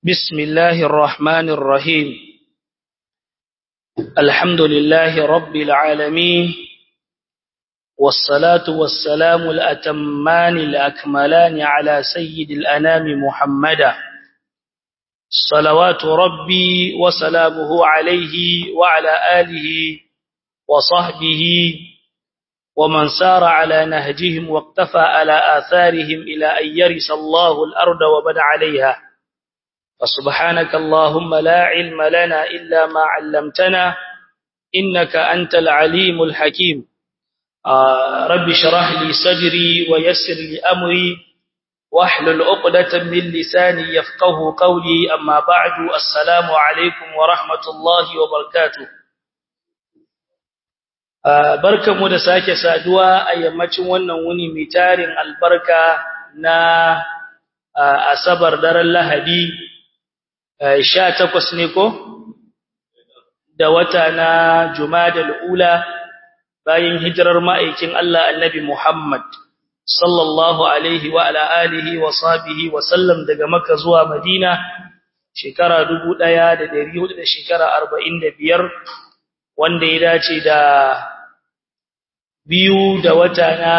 بسم الله الرحمن الرحيم الحمد لله رب العالمين والصلاة والسلام الأتمان الأكملان على سيد الأنام محمدا صلوات ربي وسلامه عليه وعلى آله وصحبه ومن سار على نهجهم واقتفى على آثارهم إلى أن يرث الله الأرض وبنى عليها فسبحانك اللهم لا علم لنا إلا ما علمتنا إنك أنت العليم الحكيم آه رب شرح لي صدري ويسر لي أمري واحلل عقدة من لساني يفقه قولي أما بعد السلام عليكم ورحمة الله وبركاته barkanmu da sake saduwa a yammacin wannan wuni mai tarin albarka na asabar daren lahadi sha takwas ne ko da wata na jumadal ula bayan hijirar ma'aikin Allah annabi Muhammad sallallahu alaihi wa ala alihi wa sahbihi wa sallam daga Makka zuwa Madina shekara 1400 da shekara 45 wanda ya dace da biyu da wata na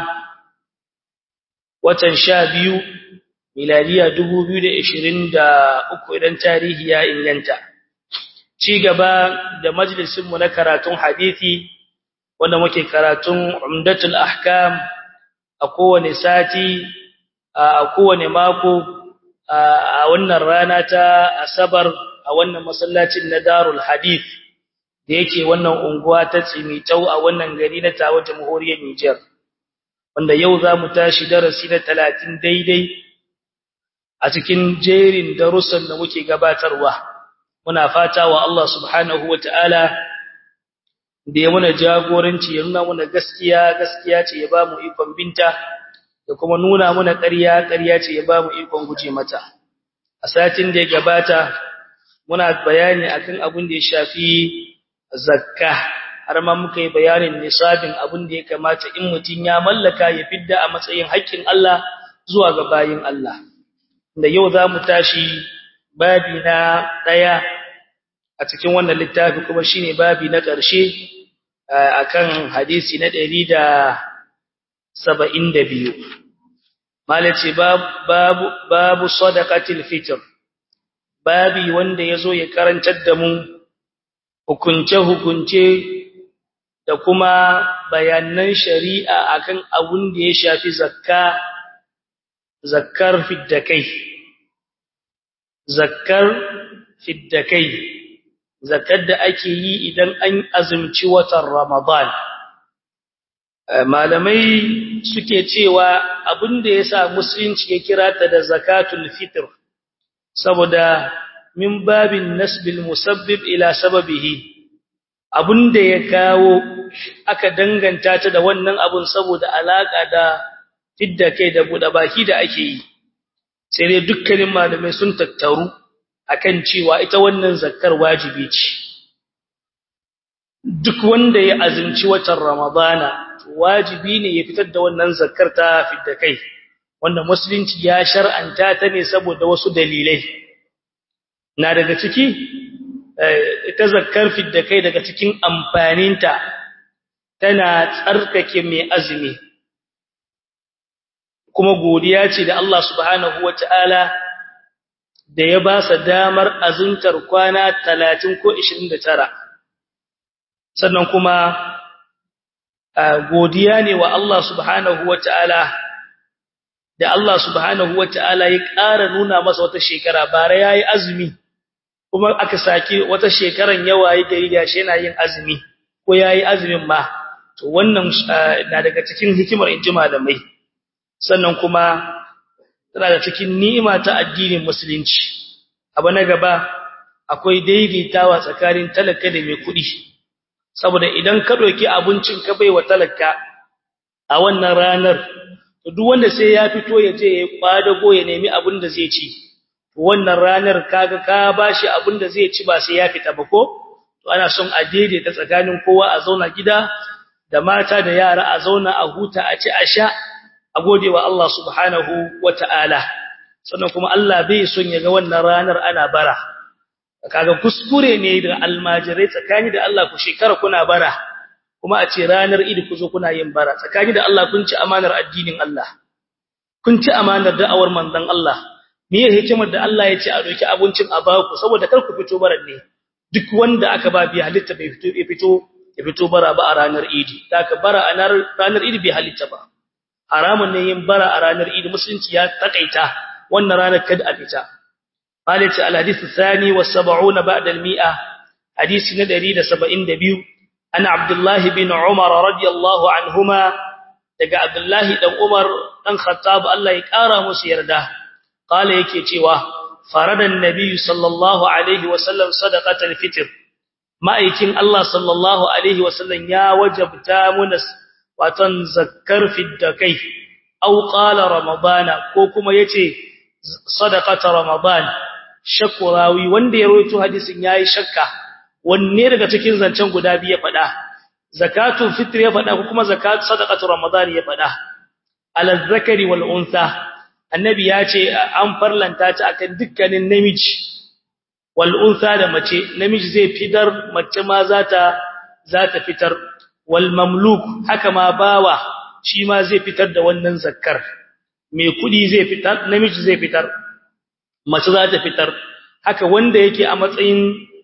watan sha biyu miladiya dubu biyu da ishirin da uku idan tarihi ya inganta ci gaba da majalisinmu na karatun hadithi wanda muke karatun umdatul ahkam a kowane sati a kowane mako a wannan rana ta asabar a wannan masallacin na darul hadith da yake wannan unguwa ta Tsimitau a wannan gari na Tawa Jamhuriyar Niger wanda yau za mu tashi darasi na 30 daidai a cikin jerin darussan da muke gabatarwa muna fata wa Allah subhanahu wataala da ya muna jagoranci ya nuna muna gaskiya gaskiya ce ya ba mu ikon binta da kuma nuna muna ƙarya ƙarya ce ya ba mu ikon guje mata a satin da ya gabata muna bayani akan abin da ya shafi zakka har ma muka yi bayanin nisabin abin da ya kamata in mutun ya mallaka ya fidda a matsayin haƙƙin Allah zuwa ga bayin Allah da yau za mu tashi babi na ɗaya a cikin wannan littafi kuma shine babi na ƙarshe akan hadisi na ɗari da saba'in da biyu malace babu babu sadaqatil fitr babi wanda yazo ya karantar da mu hukunce-hukunce da kuma bayanan shari'a akan abun da ya shafi zakka zakkar fiddakai zakkar fiddakai zakkar da ake yi idan an azumci watan Ramadan malamai suke cewa abin da yasa musulunci ya kira ta da zakatul fitr saboda min babin nasbil musabbib ila sababihi abunda ya kawo aka danganta ta da wannan abun saboda alaka da fidda kai da buɗe baki da ake yi sai dai dukkanin malamai sun tattaru akan cewa ita wannan zakkar wajibi ce duk wanda ya azumci watan ramadana wajibi ne ya fitar da wannan zakkar ta fidda kai wanda musulunci ya shar'anta ta ne saboda wasu dalilai na daga ciki ita zakkar fidda kai daga cikin amfaninta tana tsarkake mai azumi kuma godiya ce da Allah subhanahu wata'ala da ya ba sa damar azuntar kwana 30 ko 29 sannan kuma godiya ne wa Allah subhanahu wata'ala da Allah subhanahu wata'ala ya ƙara nuna masa wata shekara bare yayi azumi kuma aka saki wata shekaran yawa yake yi gashi yana yin azumi ko yayi azumin ma to wannan na daga cikin hikimar inji malamai sannan kuma tana da cikin ni'ima ta addinin musulunci abu na gaba akwai daidaitawa tsakanin talaka da mai kuɗi saboda idan ka ɗauki abincin ka baiwa talaka a wannan ranar to duk wanda sai ya fito ya je ya kwadago ya nemi abin da zai ci wannan ranar kaga ka bashi abin da zai ci ba sai ya fita ba ko to ana son a daidaita tsakanin kowa a zauna gida da mata da yara a zauna a huta a ci a sha a gode wa Allah subhanahu wata'ala sannan kuma Allah bai son ya ga wannan ranar ana bara kaga kuskure ne da almajirai tsakani da Allah ku shekara kuna bara kuma a ce ranar idi ku zo kuna yin bara tsakani da Allah kun ci amanar addinin Allah kun ci amanar da'awar manzon Allah me ya hikimar da Allah ya ce a doki abincin a baku saboda kar ku fito baran ne duk wanda aka ba bi halitta bai fito ya fito ya fito bara ba a ranar idi da ka bara a ranar idi bai halitta ba haramun ne yin bara a ranar idi musulunci ya takaita wannan ranar kada a fita قالت الحديث الثاني والسبعون بعد المئة حديث ندري لسبعين دبيو أنا عبد الله بن عمر رضي الله عنهما دقى عبد الله بن عمر أن خطاب الله يكارى مسيرده قال يكي تيوه فرد النبي صلى الله عليه وسلم صدقة الفطر ما يكين الله صلى الله عليه وسلم يا وجب تامنس وتنذكر في الدكي أو قال رمضان كوكما يتي صدقة رمضان shakurawi wanda ya rawaito hadisin yayi shakka wanne daga cikin zancen guda biyu ya fada zakatul fitr ya fada ko kuma zakat sadaqatu ramadan ya fada alal zakari wal unsa annabi ya ce an farlanta ta akan dukkanin namiji wal unsa da mace namiji zai fitar mace ma za ta za ta fitar wal mamluk haka ma bawa shi ma zai fitar da wannan zakkar mai kudi zai fitar namiji zai fitar mace za ta fitar haka wanda yake a matsayin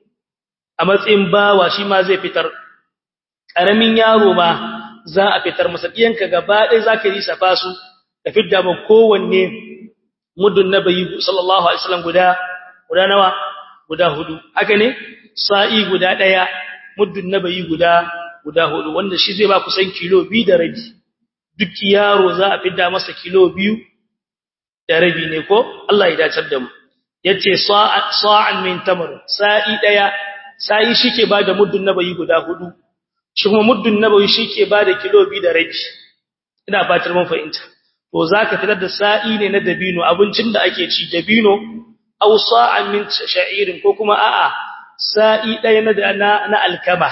a matsayin bawa shi ma zai fitar karamin yaro ma za a fitar masa diyanka gaba ɗaya zaka yi safa su da fidda ma kowanne muddun nabi sallallahu alaihi wasallam guda guda nawa guda hudu haka ne sa'i guda ɗaya muddun nabi guda guda hudu wanda shi zai ba kusan kilo 2 da rabi duk yaro za a fidda masa kilo 2 da rabi ne ko Allah ya dacar da mu yace sa'an min tamr sa'i daya sa'i shike bada muddun nabayi guda hudu shi kuma muddun nabayi shike bada kilo 2 da rabi ina fatar mun fahimta to zaka fitar da sa'i ne na dabino abincin da ake ci dabino aw sa'an min sha'irin ko kuma a'a sa'i daya na na alkama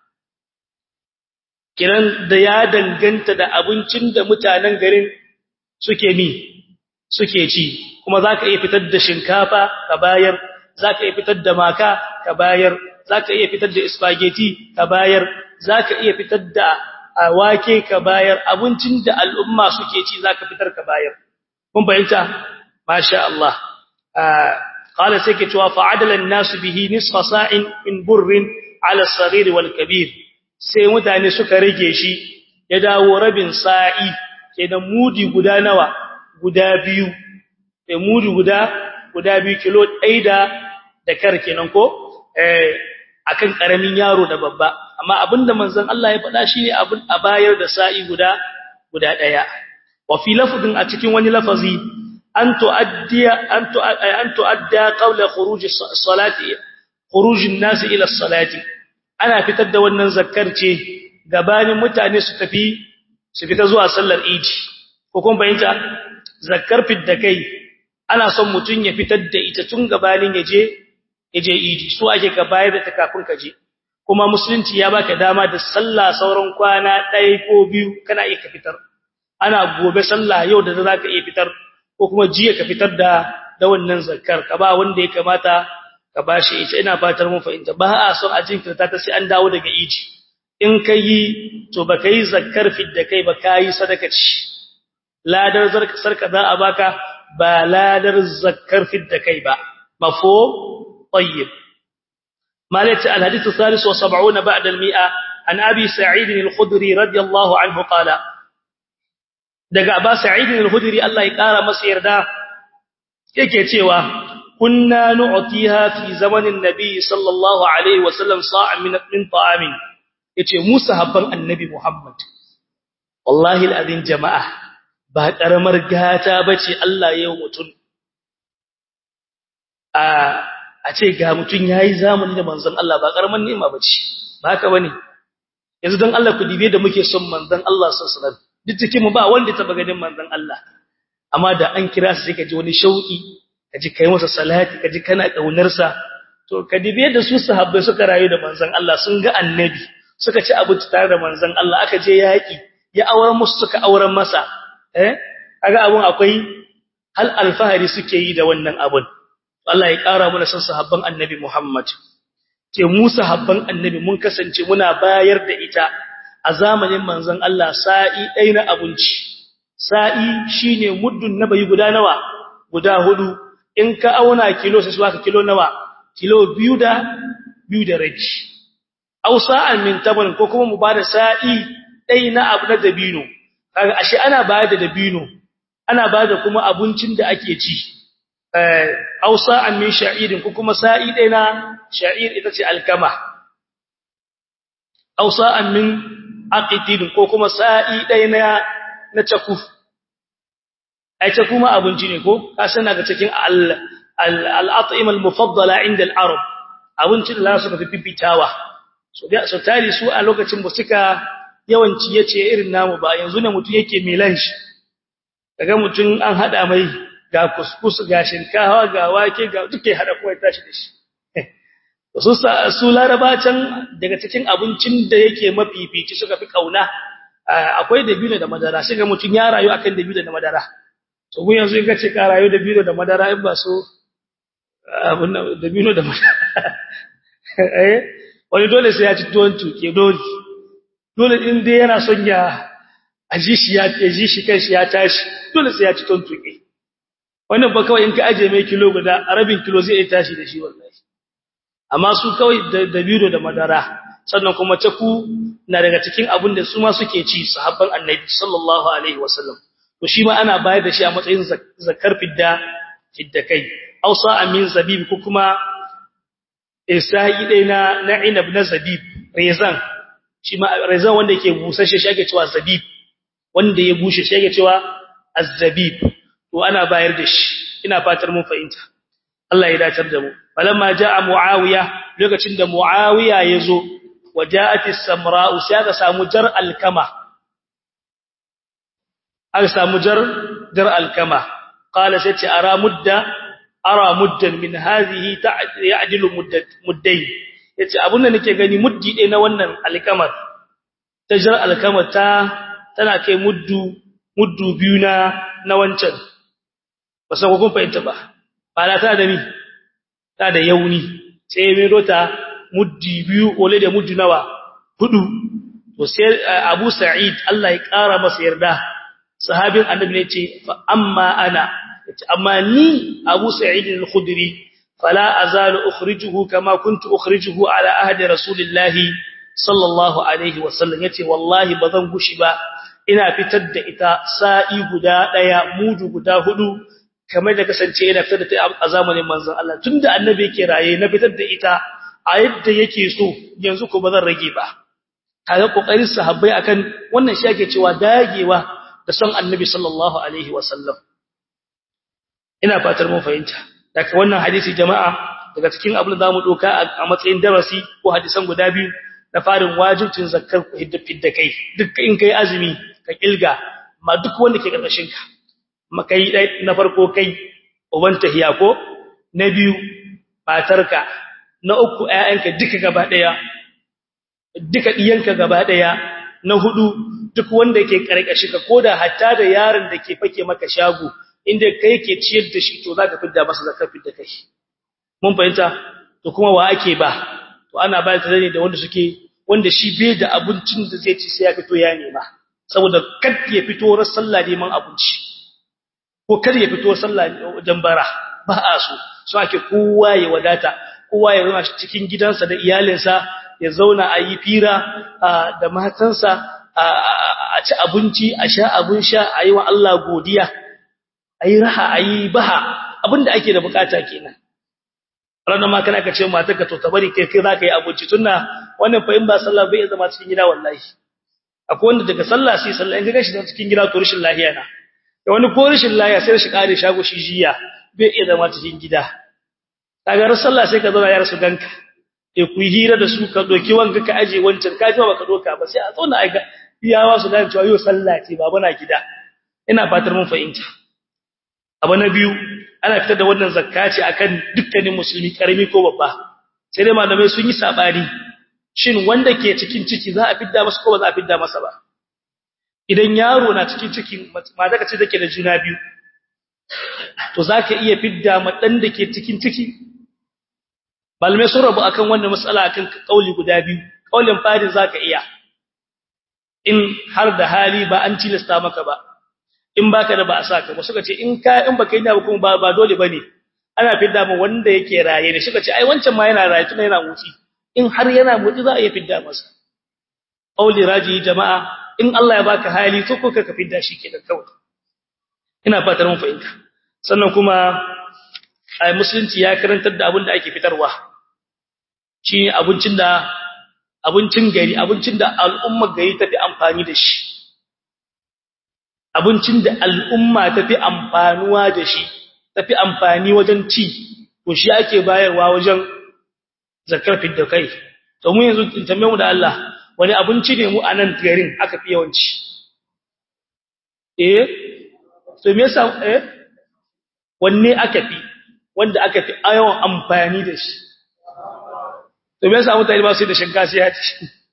kiran da ya danganta da abincin da mutanen garin suke mi suke ci kuma zaka iya fitar da shinkafa ka bayar zaka iya fitar da maka ka bayar zaka iya fitar da spaghetti ka bayar zaka iya fitar da wake ka bayar abincin da al'umma suke ci zaka fitar ka bayar kun bayyana masha Allah qala sai ke cewa fa'adala an-nas bihi nisfa sa'in min burrin 'ala as-saghir wal kabir sai mutane suka rage shi ya dawo rabin sa'i kenan mudi guda nawa guda biyu eh mudu guda guda biyu kilo ɗaya da da kar kenan ko eh akan karamin yaro da babba amma abinda manzon Allah ya faɗa shine abin a bayar da sa'i guda guda ɗaya wa fi lafdin a cikin wani lafazi an tuaddiya an tu an tuadda qawla khuruj as-salati khuruj an-nas ila as-salati ana fitar da wannan zakkar ce gabanin mutane su tafi su fita zuwa sallar idi ko kun bayyana zakkar fidda kai ana son mutun ya fitar da ita tun gabanin yaje yaje idi so ake ka bayar da ta kafin ka je kuma musulunci ya baka dama da sallah sauran kwana ɗaya ko biyu kana iya ka fitar ana gobe sallah yau da zaka iya fitar ko kuma jiya ka fitar da da wannan zakkar ka ba wanda ya kamata ka bashi ita ina fatar mun fahimta ba a son a jinkirta ta sai an dawo daga idi in kai to baka yi zakkar fidda kai ba kai sadaka ci ladar sarka za a baka ba ladar zakkar fidda kai ba mafo tayyib مالك الحديث الثالث والسبعون بعد المئة عن أبي سعيد الخدري رضي الله عنه قال daga Aba Sa'id al-Khudri Allah ya kara masa yarda yake cewa kunna nu'tiha fi zamanin nabi sallallahu alaihi wasallam sa'an min min ta'amin yace mu sahabban annabi Muhammad wallahi al-adin jama'a ba karamar gata bace Allah ya yi mutun a a ce ga mutun yayi zamani da manzon Allah ba karaman ni'ima bace ba haka bane yanzu dan Allah ku dibe da muke son manzon Allah sallallahu alaihi wasallam duk cikin mu ba wanda taba ganin manzon Allah amma da an kira shi ka ji wani shauki ka ji kai masa salati ka ji kana kaunar sa to ka dibe da su sahabbai suka rayu da manzon Allah sun ga annabi suka ci abinci tare da manzon Allah aka je yaki ya auren musu suka auren masa eh kaga abun akwai hal alfahari suke yi da wannan abun Allah ya ƙara mana san sahabban annabi Muhammad ke mu sahabban annabi mun kasance muna bayar da ita a zamanin manzon Allah sa'i ɗaya na abinci sa'i shine muddun nabayi guda nawa guda hudu in ka auna kilo sai su baka kilo nawa kilo biyu da biyu da rabi aw sa'an min taban ko kuma mu bada sa'i ɗaya na abu na dabino kaga ashe ana bayar da dabino ana bada kuma abincin da ake ci eh aw sa'an min sha'irin ko kuma sa'i ɗaya na sha'ir ita ce alkama aw sa'an min aqidin ko kuma sa'i ɗaya na na caku ai caku ma abinci ne ko ka san daga cikin al al-at'ima al-mufaddala inda al-arab abincin da su fi fifitawa so da so tari su a lokacin ba suka yawanci yace irin namu ba yanzu ne mutun yake milan shi kaga mutun an hada mai ga kuskus ga shinkawa ga wake ga duke hada kowa tashi da shi su su laraba can daga cikin abincin da yake mafifici suka fi kauna akwai dabino da madara sai ga mutun ya rayu akan dabino da madara so gun yanzu in kace ka rayu dabino da madara in ba so abun dabino da madara eh wani dole sai ya ci tuwon tuke dole dole in dai yana son ya aji shi ya ji shi kanshi ya tashi dole sai ya ci tuwon tuke wannan ba kawai in ka aje mai kilo guda rabin kilo zai iya tashi da shi wallahi amma su kawai da bido da madara sannan kuma taku na daga cikin abin da su ma suke ci sahabban annabi sallallahu alaihi wasallam to shi ma ana bayar da shi a matsayin zakar fidda fidda kai ausa amin zabib ko kuma isa'i dai na na inab na zabib rezan shi ma rezan wanda yake busasshe shi ake cewa zabib wanda ya bushe shi ake cewa az-zabib to ana bayar da shi ina fatar mun fahimta Allah ya dacar da mu falamma jaa muawiya lokacin da muawiya yazo waja'at as-samra'u sai aka samu jar alkama aka samu jar jar alkama qala sai ce ara mudda ara muddan min hadhihi ya'dilu muddat muddayn yace abun da nake gani muddi dai na wannan alkamar ta jar alkamar ta tana kai muddu muddu biyu na na wancan ba san ko kun fahimta ba ba ta da mi ta da yauni sai mai rota muddi biyu ole da muddi nawa hudu to sai Abu Sa'id Allah ya kara masa yarda sahabin annabi ne ce fa amma ana amma ni Abu Sa'id al-Khudri fala azalu ukhrijuhu kama kuntu ukhrijuhu ala ahdi rasulillahi sallallahu alaihi wasallam yace wallahi bazan gushi ba ina fitar da ita sa'i guda daya mudu guda hudu kamar da kasance ina fitar da ta a zamanin manzon Allah tunda annabi yake raye na fitar da ita a yadda yake so yanzu ko bazan rage ba kaga kokarin sahabbai akan wannan shi ake cewa dagewa da son annabi sallallahu alaihi wasallam ina fatar mun fahimta daga wannan hadisi jama'a daga cikin abin da zamu doka a matsayin darasi ko hadisan guda biyu na farin wajibcin zakkar fidda kai duk in kai azumi ka kilga ma duk wanda ke karkashin ka makai dai na farko kai uban tahiya ko na biyu matarka na uku ƴaƴanka duka gaba daya duka diyanka gaba daya na hudu duk wanda ke karkashin ka koda hatta da yaron da ke fake maka shago inda kai ke ciyar da shi to zaka fidda masa zakar fidda kai mun fahimta to kuma wa ake ba to ana ba ta ne da wanda suke wanda shi bai da abincin da zai ci sai ya fito ya nema saboda kad ya fito ran sallah neman abinci ko kar ya fito sallah wajen bara ba a so so ake kowa ya wadata kowa ya zama cikin gidansa da iyalinsa ya zauna a yi fira da matansa a ci abinci a sha abin sha a yi wa Allah godiya a yi raha a yi baha abinda ake da bukata kenan ranar ma kana ka ce matarka to ta bari kai kai za ka yi abinci tunna wannan fa in ba sallah bai zama cikin gida wallahi akwai wanda daga sallah sai sallah in ga shi cikin gida to rashin lahiya na da wani ko rashin lahiya sai shi kare shago shi jiya bai iya zama cikin gida kaga ran sallah sai ka zauna ya rasu ganka e ku hira da su ka doki wanka ka aje wancan ka ji ba ka doka ba sai a zauna ai ga iyawa su gane cewa yau sallah ce baba na gida ina fatar mun fahimta abu na biyu ana fitar da wannan zakka ce akan dukkanin musulmi karami ko babba sai dai malamai sun yi sabani shin wanda ke cikin ciki za a fidda masa ko ba za a fidda masa ba idan yaro na cikin cikin mata kace take da juna biyu to zaka iya fidda ma dan da ke cikin ciki balmai sun rabu akan wannan matsala akan kauli guda biyu kaulin fari zaka iya in har da hali ba an tilasta maka ba in baka da ba a saka ba suka ce in ka in baka yi da kuma ba ba dole bane ana fidda mu wanda yake raye ne suka ce ai wancan ma yana raye tuna yana muti in har yana muti za a iya fidda masa qauli raji jama'a in Allah ya baka hali to ko ka fidda shi kenan kawai ina fatar mun fahimta sannan kuma ai musulunci ya karantar da abin da ake fitarwa shi abincin da abincin gari abincin da al'umma gari ta fi amfani da shi abincin da al'umma ta fi amfanuwa da shi ta fi amfani wajen ci to shi ake bayarwa wajen zakar fidda kai to mu yanzu tambaye mu da Allah wani abinci ne mu a nan garin aka fi yawanci eh to me yasa eh wanne aka fi wanda aka fi yawan amfani da shi to me yasa mutane ba su da shinkafa sai ya ci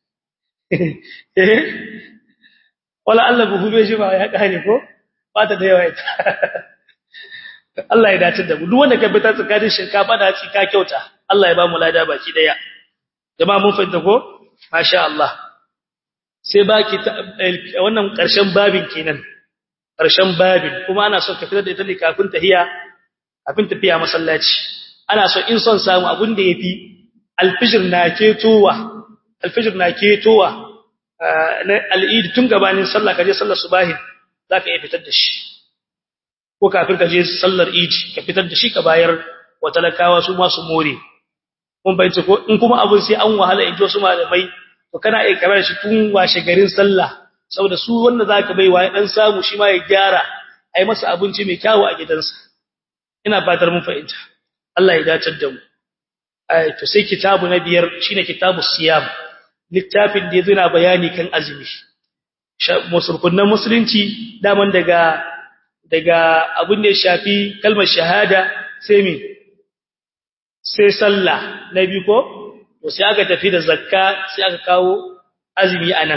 eh wala Allah buhu bai shi ba ya kare ko ba ta da yawa ita Allah ya dace da mu duk wanda ka bi ta tsakanin shinkafa da ci ka kyauta Allah ya ba mu lada baki daya jama'a mun fahimta ko masha Allah sai baki wannan karshen babin kenan karshen babin kuma ana son ka fitar da ita ne kafin tahiya kafin tafiya masallaci ana so in son samu abun da yafi alfijir na ketowa alfijir na ketowa na al'id tun gabanin sallah kaje sallar subahi zaka iya fitar da shi ko kafin kaje sallar idi ka fitar da shi ka bayar wa talakawa su ma su more kun bai ko in kuma abun sai an wahala in ji wasu malamai to kana iya karar shi tun washe garin sallah saboda su wanda zaka baiwa ya dan samu shi ma ya gyara ai masa abinci mai kyawu a gidansa ina fatar mun fahimta Allah ya dace da mu ai to sai kitabu na biyar shine kitabus siyam littafin da yana bayani kan azumi musulkunan musulunci daman daga daga abin da ya shafi kalmar shahada sai me sai sallah na biyu ko to sai aka tafi da zakka sai aka kawo azumi anan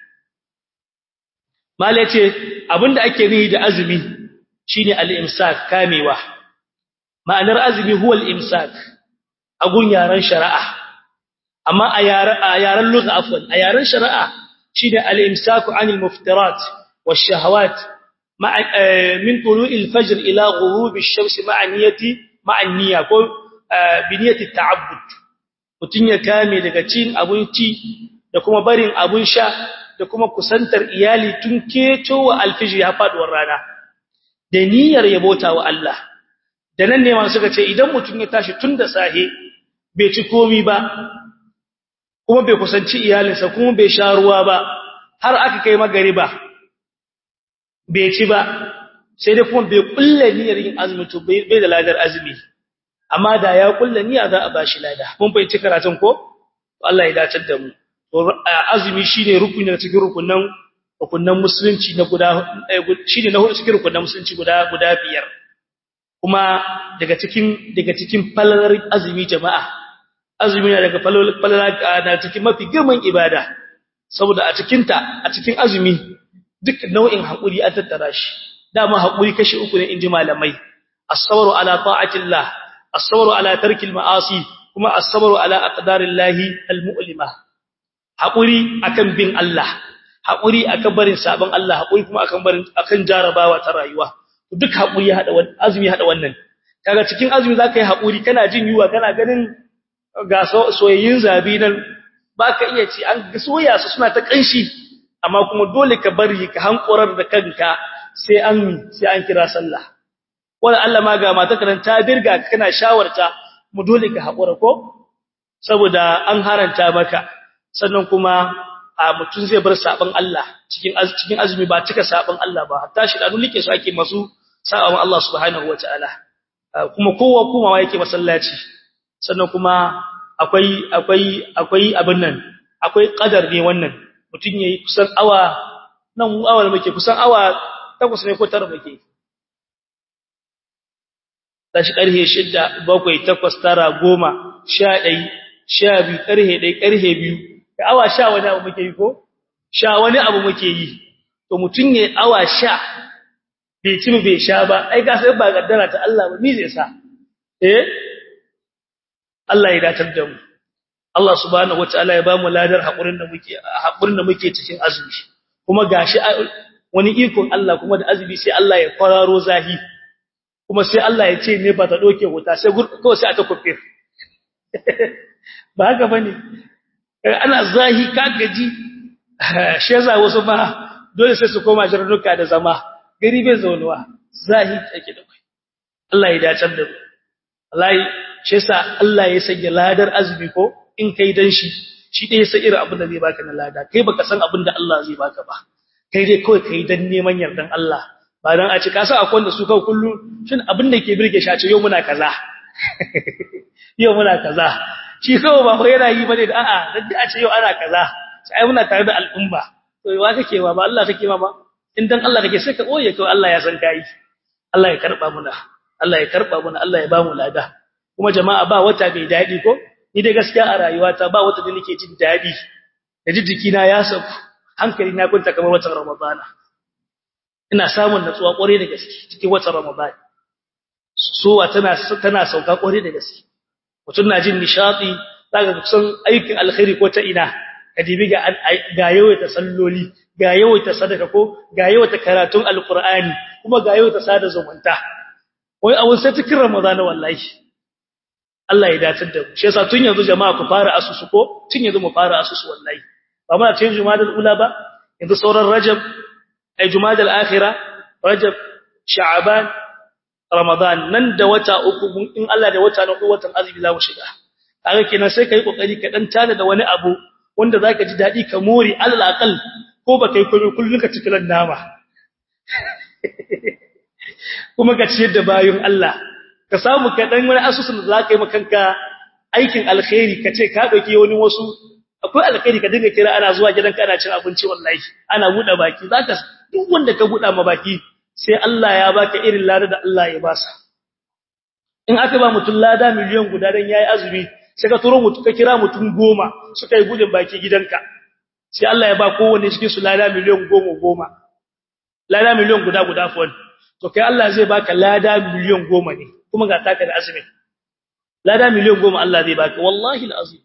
mala yace abinda ake nihi da azumi shine al-imsak kamewa ma'anar azumi huwa al-imsak a gun yaran shari'a amma a yaran a yaran lugha afwan a yaran shari'a shine al-imsaku 'anil muftirat wash-shahawat min tulu'il fajr ila ghurub ash-shams ma'a niyyati ma'a niyya ko bi niyyati ta'abbud mutun ya kame daga cin abinci da kuma barin abun sha da kuma kusantar iyali tun ketowa alfijir ya faduwar rana da niyyar yabota wa Allah da nan ne ma suka ce idan mutum ya tashi tun da sahe bai ci komi ba kuma bai kusanci iyalinsa kuma bai sha ruwa ba har aka kai magariba bai ci ba sai dai kuma bai kulla niyyar yin azumi to bai da ladar azumi amma da ya kulla niyya za a bashi lada mun bai ci karatun ko Allah ya dace da mu azumi shine rukuni daga cikin rukunan rukunan musulunci na guda shine na hudu cikin rukunan musulunci guda guda biyar kuma daga cikin daga cikin falalar azumi jama'a azumi na daga falalar na cikin mafi girman ibada saboda a cikin ta a cikin azumi duk nau'in hakuri an tattara shi dama hakuri kashi uku ne inji malamai as-sabru ala ta'atillah as-sabru ala tarkil ma'asi kuma as-sabru ala aqdarillahi al-mu'limah haƙuri akan bin Allah haƙuri akan barin sabon Allah haƙuri kuma akan barin akan jarabawa ta rayuwa duk haƙuri ya hada wannan azumi hada wannan kaga cikin azumi zaka yi haƙuri kana jin yuwa kana ganin ga soyayyin zabi nan baka iya ci an soya su suna ta kanshi amma kuma dole ka bari ka hankurar da kanka sai an sai an kira sallah wala Allah ma ga mata karanta birga kana shawarta mu dole ka haƙura ko saboda an haranta maka sannan kuma a mutum zai bar sabon Allah cikin cikin azumi ba cika sabon Allah ba hatta shi da like su ake masu sabon Allah subhanahu wataala kuma kowa kuma yake masallaci sannan kuma akwai akwai akwai abin nan akwai qadar ne wannan mutum yayi kusan awa nan awa muke kusan awa takwas ne ko tara muke tashi karhe 6 7 8 9 10 11 sha biyu ƙarhe ɗai ƙarhe biyu da awa sha wani abu muke yi ko sha wani abu muke yi to mutum ya awa sha bai ci bai sha ba ai ga sai ba gaddara ta Allah ba ni zai sa eh Allah ya datar da mu Allah subhanahu wataala ya ba mu ladar hakurin da muke hakurin da muke cikin azumi kuma gashi wani ikon Allah kuma da azumi sai Allah ya kwararo zahi kuma sai Allah ya ce ne ba ta doke wuta sai ko sai ata kufir ba haka bane ana zahi ka gaji sheza wasu ba dole sai su koma jarnuka da zama gari bai zaunuwa zahi take da kai Allah ya dace da mu wallahi shi yasa Allah ya sanya ladar azumi ko in kai dan shi shi dai sai irin abin da zai baka na lada kai baka san abin da Allah zai baka ba kai dai kawai kai dan neman yardan Allah ba dan a ci ka sa akwai wanda su kawai kullu shin abin da ke birge shi a ce yau muna kaza yau muna kaza shi kawai ba ko yana yi bane da a'a dan a ce yau ana kaza sai ai muna tare da al'umma to wa kake wa ba Allah kake ma ba in dan Allah kake sai ka boye kawai Allah ya san kai Allah ya karba muna Allah ya karba muna Allah ya ba mu lada kuma jama'a ba wata bai dadi ko ni dai gaskiya a rayuwata ba wata da nake jin dadi da jijjikina ya sauku hankali na kunta kamar watan ramadana ina samun natsuwa kware da gaske cikin watan ramadana suwa tana tana sauka kware da gaske mutum na jin nishadi zaka kusan aikin alkhairi ko ta ina kadibi ga ga yawaita salloli ga yawaita sadaka ko ga yawaita karatun alqur'ani kuma ga yawaita sada zumunta wai abun sai cikin ramadana wallahi Allah ya dace da mu shi yasa tun yanzu jama'a ku fara asusu ko tun yanzu mu fara asusu wallahi ba muna cikin jumadal ula ba yanzu sauran rajab ay jumadal akhira rajab sha'ban ramadan nan da wata uku in Allah da wata na uku watan azumi za mu shiga kaga kenan sai kai kokari ka dan tana da wani abu wanda zaka ji dadi ka more alal aqal ko ba kai komai kullun ka cikin nama kuma ka ciyar da bayun Allah ka samu ka dan wani asusun da zaka yi makanka aikin alkhairi ka ce ka dauki wani wasu akwai alkhairi ka dinga kira ana zuwa gidanka ana cin abinci wallahi ana buɗe baki zaka duk wanda ka buɗa ma baki sai Allah ya baka irin lada da Allah ya basa in aka ba mutum lada miliyan guda dan yayi azumi sai ka turo mutum ka kira mutum goma suka yi gudun baki gidanka sai Allah ya ba kowanne cikin su lada miliyan goma goma lada miliyan guda guda fa to kai Allah zai baka lada miliyan goma ne kuma ga taka da azumi lada miliyan goma Allah zai baka wallahi alazim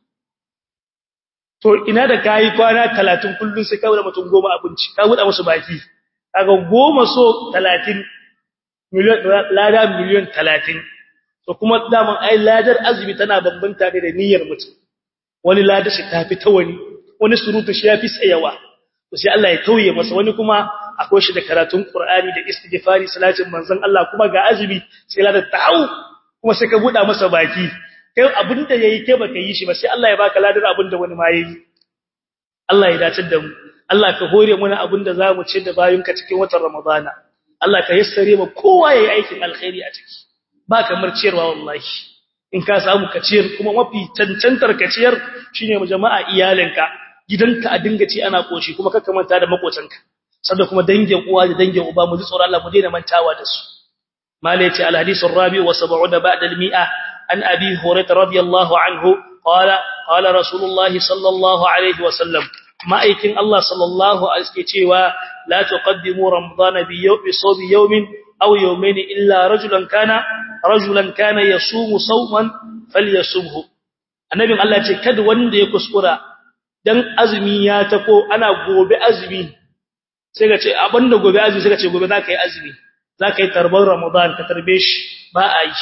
to ina da kai kwana 30 kullun sai ka wuce mutum goma abinci ka buɗa musu baki kaga goma so 30 miliyan lada miliyan 30 to kuma daman ai ladar azumi tana bambanta ne da niyyar mutum wani ladar shi tafi ta wani wani surutu shi yafi tsayawa to sai Allah ya tauye masa wani kuma akwai shi da karatun Qur'ani da istighfari salatin manzon Allah kuma ga azumi sai ladar ta hau kuma sai ka buɗa masa baki kai abinda yayi kai baka yi shi ba sai Allah ya baka ladar abinda wani ma yayi Allah ya dace da mu Allah ka hore mana abinda zamu ci da bayunka cikin watan Ramadana Allah ka yassare mu kowa yayi aikin alkhairi a ciki ba kamar ciyarwa wallahi in ka samu ka ciyar kuma mafi cancantar ka ciyar shine mu jama'a iyalinka gidanka a dinga ci ana koshi kuma ka manta da makotanka sanda kuma dangin uwa da dangin uba mu ji tsoron Allah mu daina mantawa da su malaiti alhadith arabi wa 70 ba'da al-mi'a an abi hurairah radiyallahu anhu qala qala rasulullah sallallahu alaihi wa sallam ma'aikin Allah sallallahu alaihi cewa la tuqaddimu ramadana bi yawmi sawmi yawmin aw yawmayn illa rajulan kana rajulan kana yasumu sawman falyasumhu annabin Allah ce kada wanda ya kuskura dan azumi ya tako ana gobe azumi sai ka ce abinda gobe azumi sai ka ce gobe zaka yi azumi zaka yi tarbar ramadan ka tarbe shi ba a yi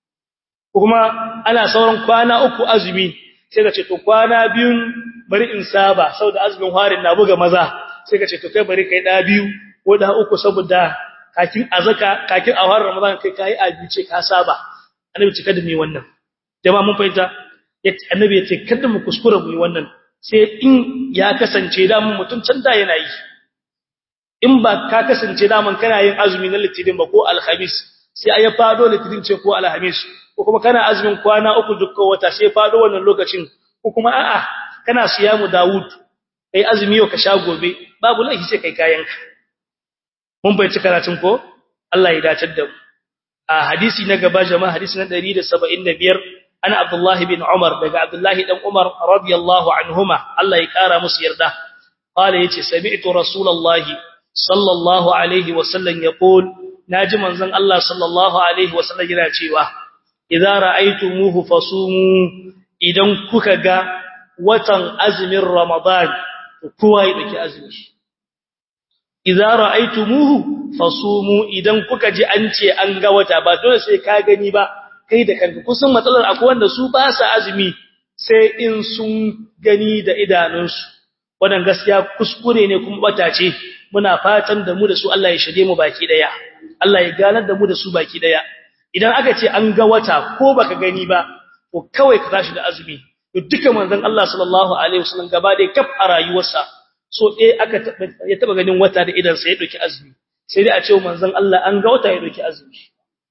kuma ana sauran kwana uku azumi sai ka ce to kwana biyun bari in saba saboda azumin harin na buga maza sai ka ce to kai bari kai da biyu ko da uku saboda kakin azaka kakin a harin ramadan kai kai abice ka saba annabi ce kada mu yi wannan jama'a mun fahimta annabi ya ce kada mu kuskura mu yi wannan sai in ya kasance da mun mutun can da yana yi in ba ka kasance da mun kana yin azumi na litinin ba ko alhamis sai ai ya fado litinin ce ko alhamis ko kuma kana azumin kwana uku dukkan wata sai fado wannan lokacin ko kuma a'a kana siyamu Dawud kai azumi yau ka sha gobe babu laifi sai kai kayanka mun bai ci karatun ko Allah ya dace da mu a hadisi na gaba jama'a hadisi na 175 ana Abdullah bin Umar daga Abdullah dan Umar radiyallahu anhuma Allah ya kara musu yarda qala yace sami'tu rasulullahi sallallahu alaihi wa sallam yaqul naji manzon Allah sallallahu alaihi wasallam yana cewa idza ra'aytumuhu fasumu idan kuka ga watan azumin ramadan kowa ya dauki azumi idza ra'aytumuhu fasumu idan kuka ji an ce an ga wata ba dole sai ka gani ba kai da kanka kusan matsalar akwai wanda su ba sa azumi sai in sun gani da idanunsu wannan gaskiya kuskure ne kuma bata ce muna fatan da mu da su Allah ya shige mu baki daya Allah ya ganar da mu da su baki daya idan aka ce an ga wata ko baka gani ba ko kawai ka tashi da azumi to duka manzon Allah sallallahu alaihi wasallam gaba da kaf a rayuwarsa so eh aka ya taba ganin wata da idan sa ya doki azumi sai dai a ce manzon Allah an ga wata ya doki azumi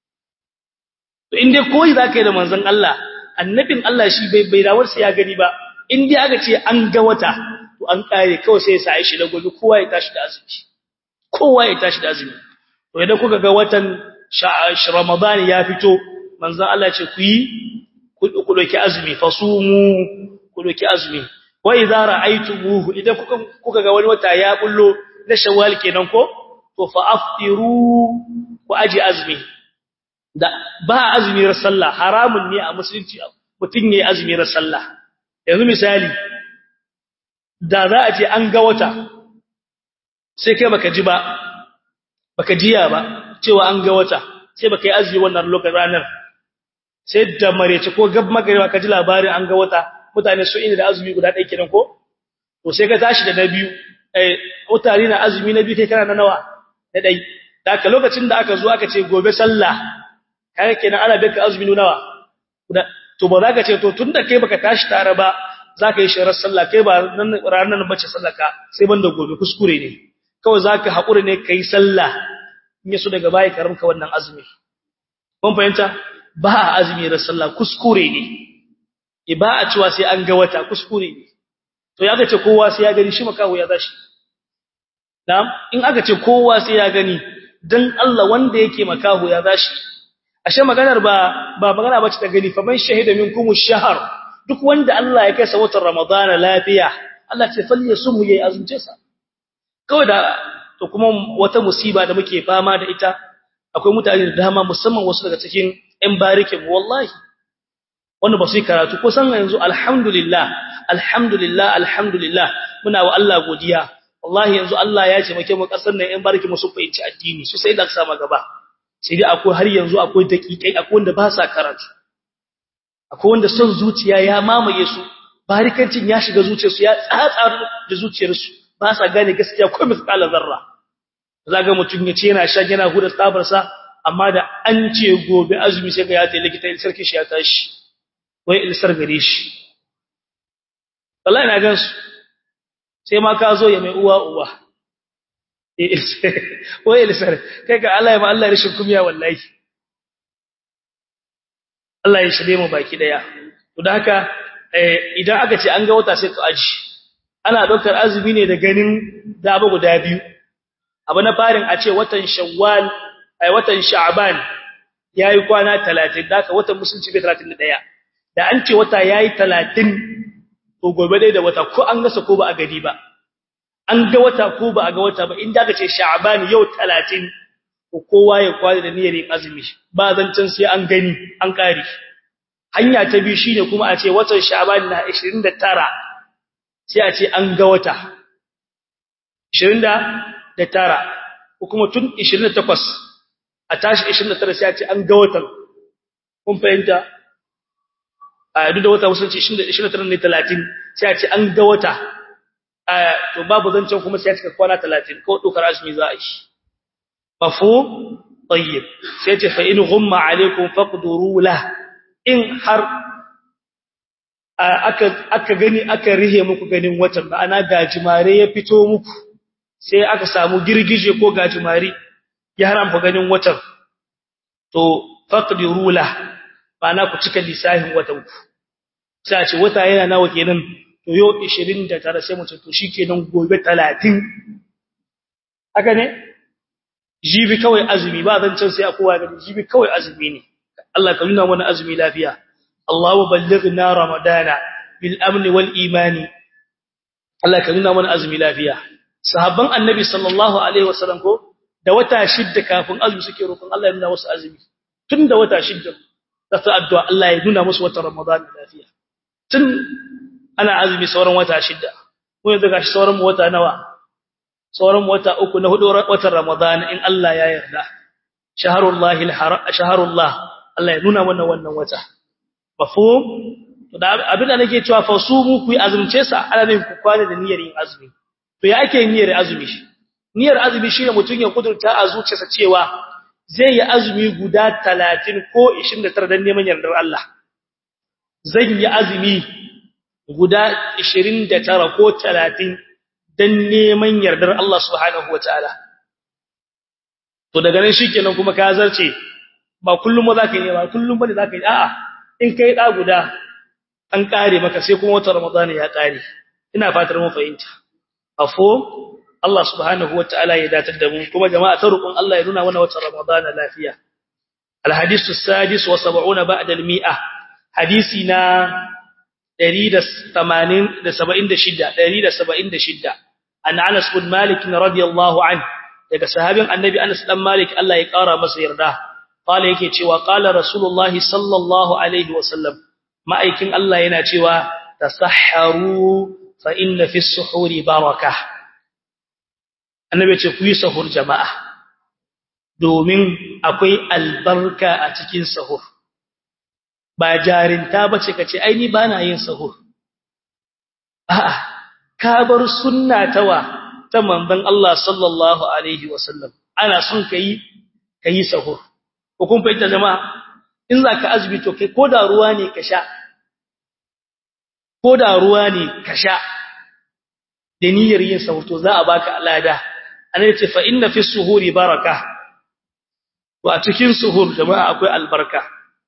to in dai koyi zaka yi da manzon Allah annabin Allah shi bai bai rawar sai ya gani ba in dai aka ce an ga wata to an kare kawai sai ya sa shi da gobe kowa ya tashi da azumi kowa ya tashi da azumi to idan kuka ga watan Ramadan ya fito manzon Allah ce ku yi ku doki azumi fasumu ku doki azumi wa idza ra'aytumuhu idan kuka kuka ga wani wata ya bullo na shawwal kenan ko to fa aftiru ku aji azumi da ba azumi ran sallah haramun ne a musulunci mutun yayi azumi ran sallah yanzu misali da za a ce an ga wata sai kai baka ji ba baka jiya ba cewa an ga wata sai baka yi azumi wannan lokacin ranar sai da marece ko gab magariba ka ji labarin an ga wata mutane su ina da azumi guda ɗaya kenan ko to sai ka tashi da na biyu eh mutane na azumi na biyu kai kana na nawa na ɗai da aka lokacin da aka zo aka ce gobe sallah kai kenan ana baka azumi nawa guda to ba za ka ce to tunda kai baka tashi tare ba za ka yi shirar sallah kai ba nan ranar bace sallaka sai banda gobe kuskure ne kawai za ka haƙura ne ka yi sallah in yaso daga baya ka ramka wannan azumi kun fahimta ba a azumi da sallah kuskure ne e ba a cewa sai an ga wata kuskure ne to ya ce kowa sai ya gani shi makaho ya zashi na'am in aka ce kowa sai ya gani dan Allah wanda yake makaho ya zashi ashe maganar ba ba magana bace ta gani fa man shahida minkum ash-shahr duk wanda Allah ya kai sa watan ramadana lafiya Allah ce falle su mu yayi azumce sa kawai da to kuma wata musiba da muke fama da ita akwai mutane da dama musamman wasu daga cikin ƴan barikin wallahi wanda ba su yi karatu ko san yanzu alhamdulillah alhamdulillah alhamdulillah muna wa Allah godiya wallahi yanzu Allah ya ce muke mu kasar nan ƴan barikin mu su fahimci addini su sai da sama gaba sai dai akwai har yanzu akwai dakikai akwai wanda ba sa karatu akwai wanda son zuciya ya mamaye su barikancin ya shiga zuciyarsu ya tsatsar da zuciyarsu ba sa gane gaskiya ko misqala zarra zaga mutun yace yana sha yana huda tsabar sa amma da an ce gobe azumi sai ga ya tayi likita il sarki shi ya tashi wai il sar gare shi wallahi na gansu sai ma ka zo ya mai uwa uwa wai il sar kai ga Allah ya ma Allah rishin kumiya wallahi Allah ya shirye mu baki daya to da haka idan aka ce an ga wata sai ka aji ana daukar azumi ne da ganin daba guda biyu abu na farin a ce watan shawwal ai watan sha'ban yayi kwana 30 daka watan musulunci bai 31 da an ce wata yayi 30 to gobe dai da wata ko an gasa ko ba a gadi ba an ga wata ko ba a ga wata ba inda aka ce sha'ban yau 30 ko kowa ya kwada da niyyar yin azumi ba zancin sai an gani an kare hanya ta biyu shine kuma a ce watan sha'ban na 29 sai a ce an ga wata 29 ko kuma tun 28 a tashi 29 sai a ce an ga watan kun fahimta a duk da wata musulunci 29 ne 30 sai a ce an ga wata to babu zancen kuma sai a cika kwana 30 ko dokar azumi za a yi mafhum tayyib sai ce fa in ghumma alaikum faqduru la in har aka aka gani aka rihe muku ganin watan ba ana gajimare ya fito muku sai aka samu girgije ko gajimare ya haramta ganin watan to faqdiru la na ku cika lisahin watan ku sai a ce wata yana nawa kenan to yau 29 sai mu ce to shikenan gobe 30 haka ne jibi kawai azumi ba zan can sai a kowa gani jibi kawai azumi ne Allah ka nuna mana azumi lafiya Allahu ballighna ramadana bil amni wal imani Allah ka nuna mana azumi lafiya sahabban annabi sallallahu alaihi wasallam ko da wata shidda kafin azumi suke roƙon Allah ya nuna musu azumi tun da wata shidda za su addu'a Allah ya nuna musu watan Ramadan lafiya tun ana azumi sauran wata shidda ko yanzu gashi sauran wata nawa sauran wata uku na hudu watan Ramadan in Allah ya yarda shaharullahi alharam shaharullah Allah ya nuna mana wannan wata mafhum to da abin da nake cewa fasumu ku yi azumce sa ana ne ku kwana da niyyar yin azumi to ya ake niyyar azumi shi niyyar azumi shine mutun ya kudurta a zuciyarsa cewa zai yi azumi guda 30 ko 29 dan neman yardar Allah zan yi azumi guda 29 ko 30 dan neman yardar Allah subhanahu wataala to daga nan shikenan kuma ka zarce ba kullum ba zaka yi ba kullum bane zaka yi a'a in kai da guda an kare maka sai kuma wata ramadana ya kare ina fatar mun fahimta afo Allah subhanahu wataala ya datar da mu kuma jama'a ta rukun Allah ya nuna mana wata ramadana lafiya alhadisu sadis wa 70 ba'da al-mi'a hadisi na 180 da 76 176 an Anas bin Malik radiyallahu anhu daga sahabin annabi Anas dan Malik Allah ya kara masa yarda qala yake cewa qala rasulullahi sallallahu alaihi wasallam ma'aikin Allah yana cewa tasahharu fa inna fi suhuri baraka annabi ce ku yi sahur jama'a domin akwai albarka a cikin sahur ba jarinta bace kace ai ni bana yin sahur a'a ka bar sunna tawa ta manzon Allah sallallahu alaihi wasallam ana son kai kai sahur ko kun fahimta jama'a in zaka azumi to kai koda ruwa ne ka sha koda ruwa ne ka sha da niyyar yin sahur to za a baka alada annabi ce fa inna fi suhuri baraka to a cikin suhur jama'a akwai albarka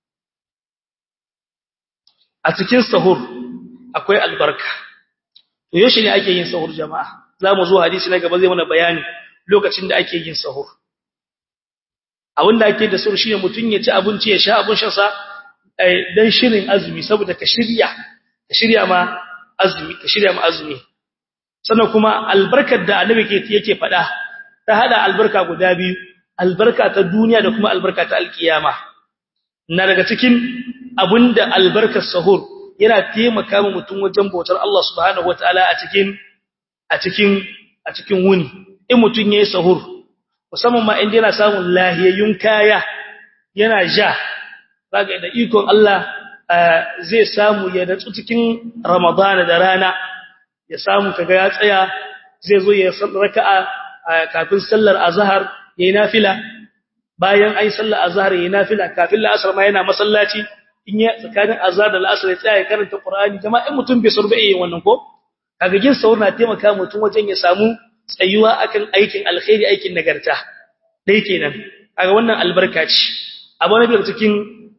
a cikin sahur akwai albarka to yaushe ne ake yin sahur jama'a zamu zo hadisi na gaba zai mana bayani lokacin da ake yin sahur abin da ake da sahur shine mutun ya ci abinci ya sha abun shan sa dan shirin azumi saboda ka shirya ka shirya ma azumi ka shirya ma azumi sannan kuma albarkar da annabi yake faɗa ta hada albarka guda biyu albarka ta duniya da kuma albarka ta alkiyama na daga cikin abinda albarkar sahur yana taimaka ma mutum wajen bautar Allah subhanahu wataala a cikin a cikin a cikin wuni in mutum yayi sahur musamman ma inda yana samun lahiyayyun kaya yana ja zaka da ikon Allah zai samu ya natsu cikin Ramadana da rana ya samu kaga ya tsaya zai zo ya raka'a kafin sallar azhar yayin nafila bayan ai sallar azhar yayin nafila kafin la'asar ma yana masallaci in ya tsakanin azhar da la'asar ya tsaya ya karanta qur'ani jama'a in mutum bai surbe yayin wannan ko kaga gin saur na taimaka mutum wajen ya samu tsayuwa akan aikin alkhairi aikin nagarta dai kenan kaga wannan albarka ce abu na daga cikin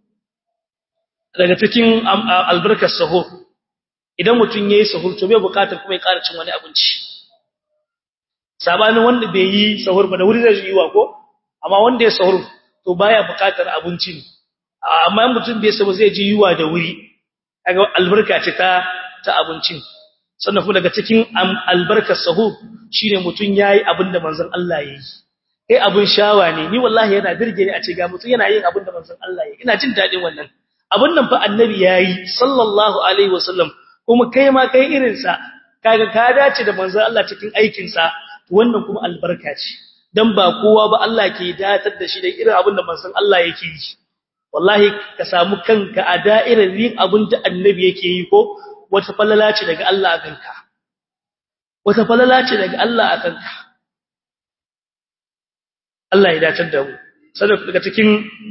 daga cikin albarkar sahur idan mutum yayi sahur to bai bukatar kuma ya ƙara cin wani abinci sabanin wanda bai yi sahur ba da wuri zai yi wa ko amma wanda ya sahur to baya bukatar abinci ne amma mutum bai sahur zai ji yiwa da wuri kaga albarka ce ta ta abincin sannan kuma daga cikin albarkar sahur shine mutum yayi abinda manzon Allah yayi kai abin shawa ne ni wallahi yana birge ni a ce ga mutum yana yin abinda manzon Allah yayi ina jin dadin wannan abin nan fa annabi yayi sallallahu alaihi wasallam kuma kai ma kai irin sa kaga ka dace da manzon Allah cikin aikin sa wannan kuma albarka ce dan ba kowa ba Allah ke datar da shi da irin abin da manzon Allah yake yi wallahi ka samu kanka a da'irar yin abin da annabi yake yi ko wata falala ce daga Allah a kanka wata falala ce daga Allah a kanka Allah ya datar da mu saboda daga cikin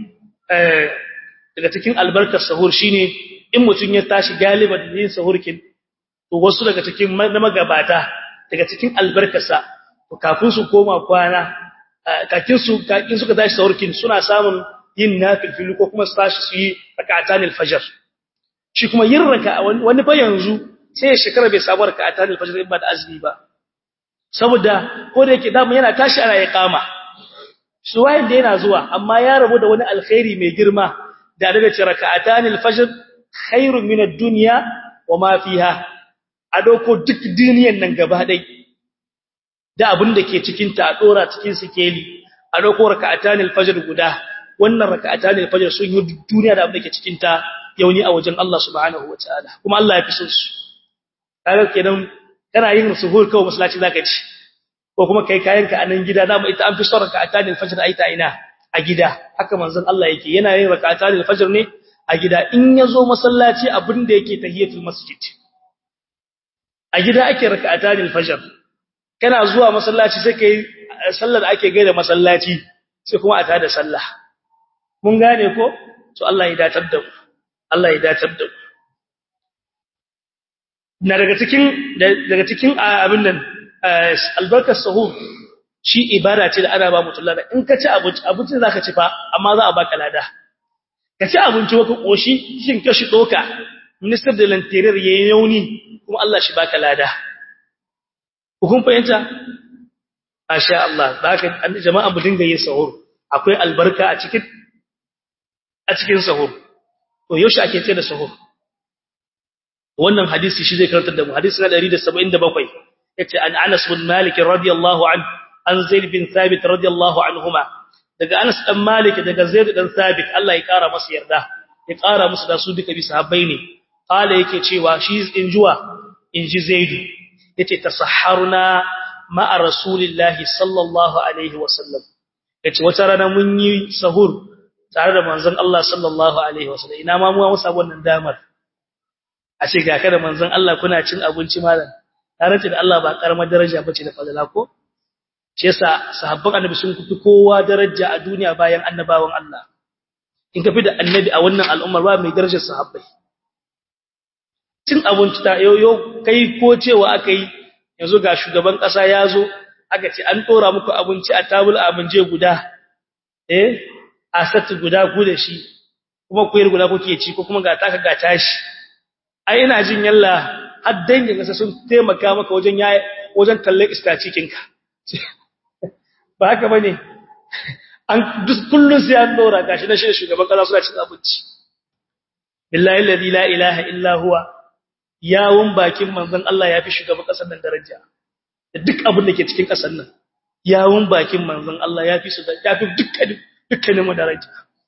daga cikin albarkar sahur shine in mutun ya tashi galiban yin sahurkin to wasu daga cikin na magabata daga cikin albarkarsa to kafin su koma kwana kakin su kakin suka tashi sahurkin suna samun yin nafil ko kuma su tashi su yi rak'atan al-fajr shi kuma yin raka wani fa yanzu sai shekara bai samu rak'atan al-fajr ba da azumi ba saboda ko da yake dama yana tashi ana iqama su wayin da yana zuwa amma ya rabu da wani alkhairi mai girma da daga ce rak'atan al-fajr khairun min ad-dunya wa ma fiha a dauko duk duniyan nan gaba dai da abin da ke cikin ta a dora cikin sikeli a dauko raka'atan al-fajr guda wannan raka'atan al-fajr sun yi duniya da abin da ke cikin ta yauni a wajen Allah subhanahu wataala kuma Allah ya fi son su kaga kenan kana yin suhur kawai masallaci zaka ci ko kuma kai kayanka a nan gida dama ita an fi son raka'atan al-fajr ai ta ina a gida haka manzon Allah yake yana yin rak'atan al-fajr ne a gida in yazo masallaci abinda yake tahiyatul masjid a gida ake rak'atan al-fajr kana zuwa masallaci sai kai sallar ake gaida masallaci sai kuma a tada sallah mun gane ko to Allah ya datar da mu Allah ya datar da mu na daga cikin daga cikin abin nan albarkar sahur shi ibada ce da ana ba mutum lada in ka ci abinci abinci za ka ci fa amma za a baka lada ka ci abinci waka koshi shin ka shi doka minister da lantariyar ya yi yauni kuma Allah shi baka lada hukun fahimta masha Allah ba ka jama'a mu dinga yin sahur akwai albarka a cikin a cikin sahur to yaushe ake ce da sahur wannan hadisi shi zai karantar da mu hadisi na 177 yace an Anas bin Malik radiyallahu anhu an Zaid bin Thabit radiyallahu anhuma daga Anas dan Malik daga Zaid dan Thabit Allah ya kara masa yarda ya kara musu da su duka bi sahabbai ne qala yake cewa shi injuwa inji Zaid yace tasahharuna ma'a rasulillahi sallallahu alaihi wasallam yace wata rana mun yi sahur tare da manzon Allah sallallahu alaihi wasallam ina ma mu musa wannan damar a ce ga kada manzon Allah kuna cin abinci malam tare da Allah ba karamar daraja bace da fadala ko shi yasa sahabban annabi sun kufi kowa daraja a duniya bayan annabawan Allah in ka fi da annabi a wannan al'ummar ba mai darajar sahabbai cin abinci ta yoyo kai ko cewa aka yi yanzu ga shugaban kasa ya zo aka ce an dora muku abinci a tabul abinje guda eh a sati guda ku da shi kuma kuyar guda kuke ci ko kuma ga taka ga tashi ai ina jin yalla har dangin kasa sun taimaka maka wajen wajen talle istacikinka ba haka bane an duk kullun sai an dora gashi na shi shugaban kasa suna cin abinci billahi alladhi la ilaha illa huwa yawun bakin manzon Allah yafi shugaban kasar nan daraja da duk abin da ke cikin kasar nan yawun bakin manzon Allah yafi su yafi dukkan dukkanin mu daraja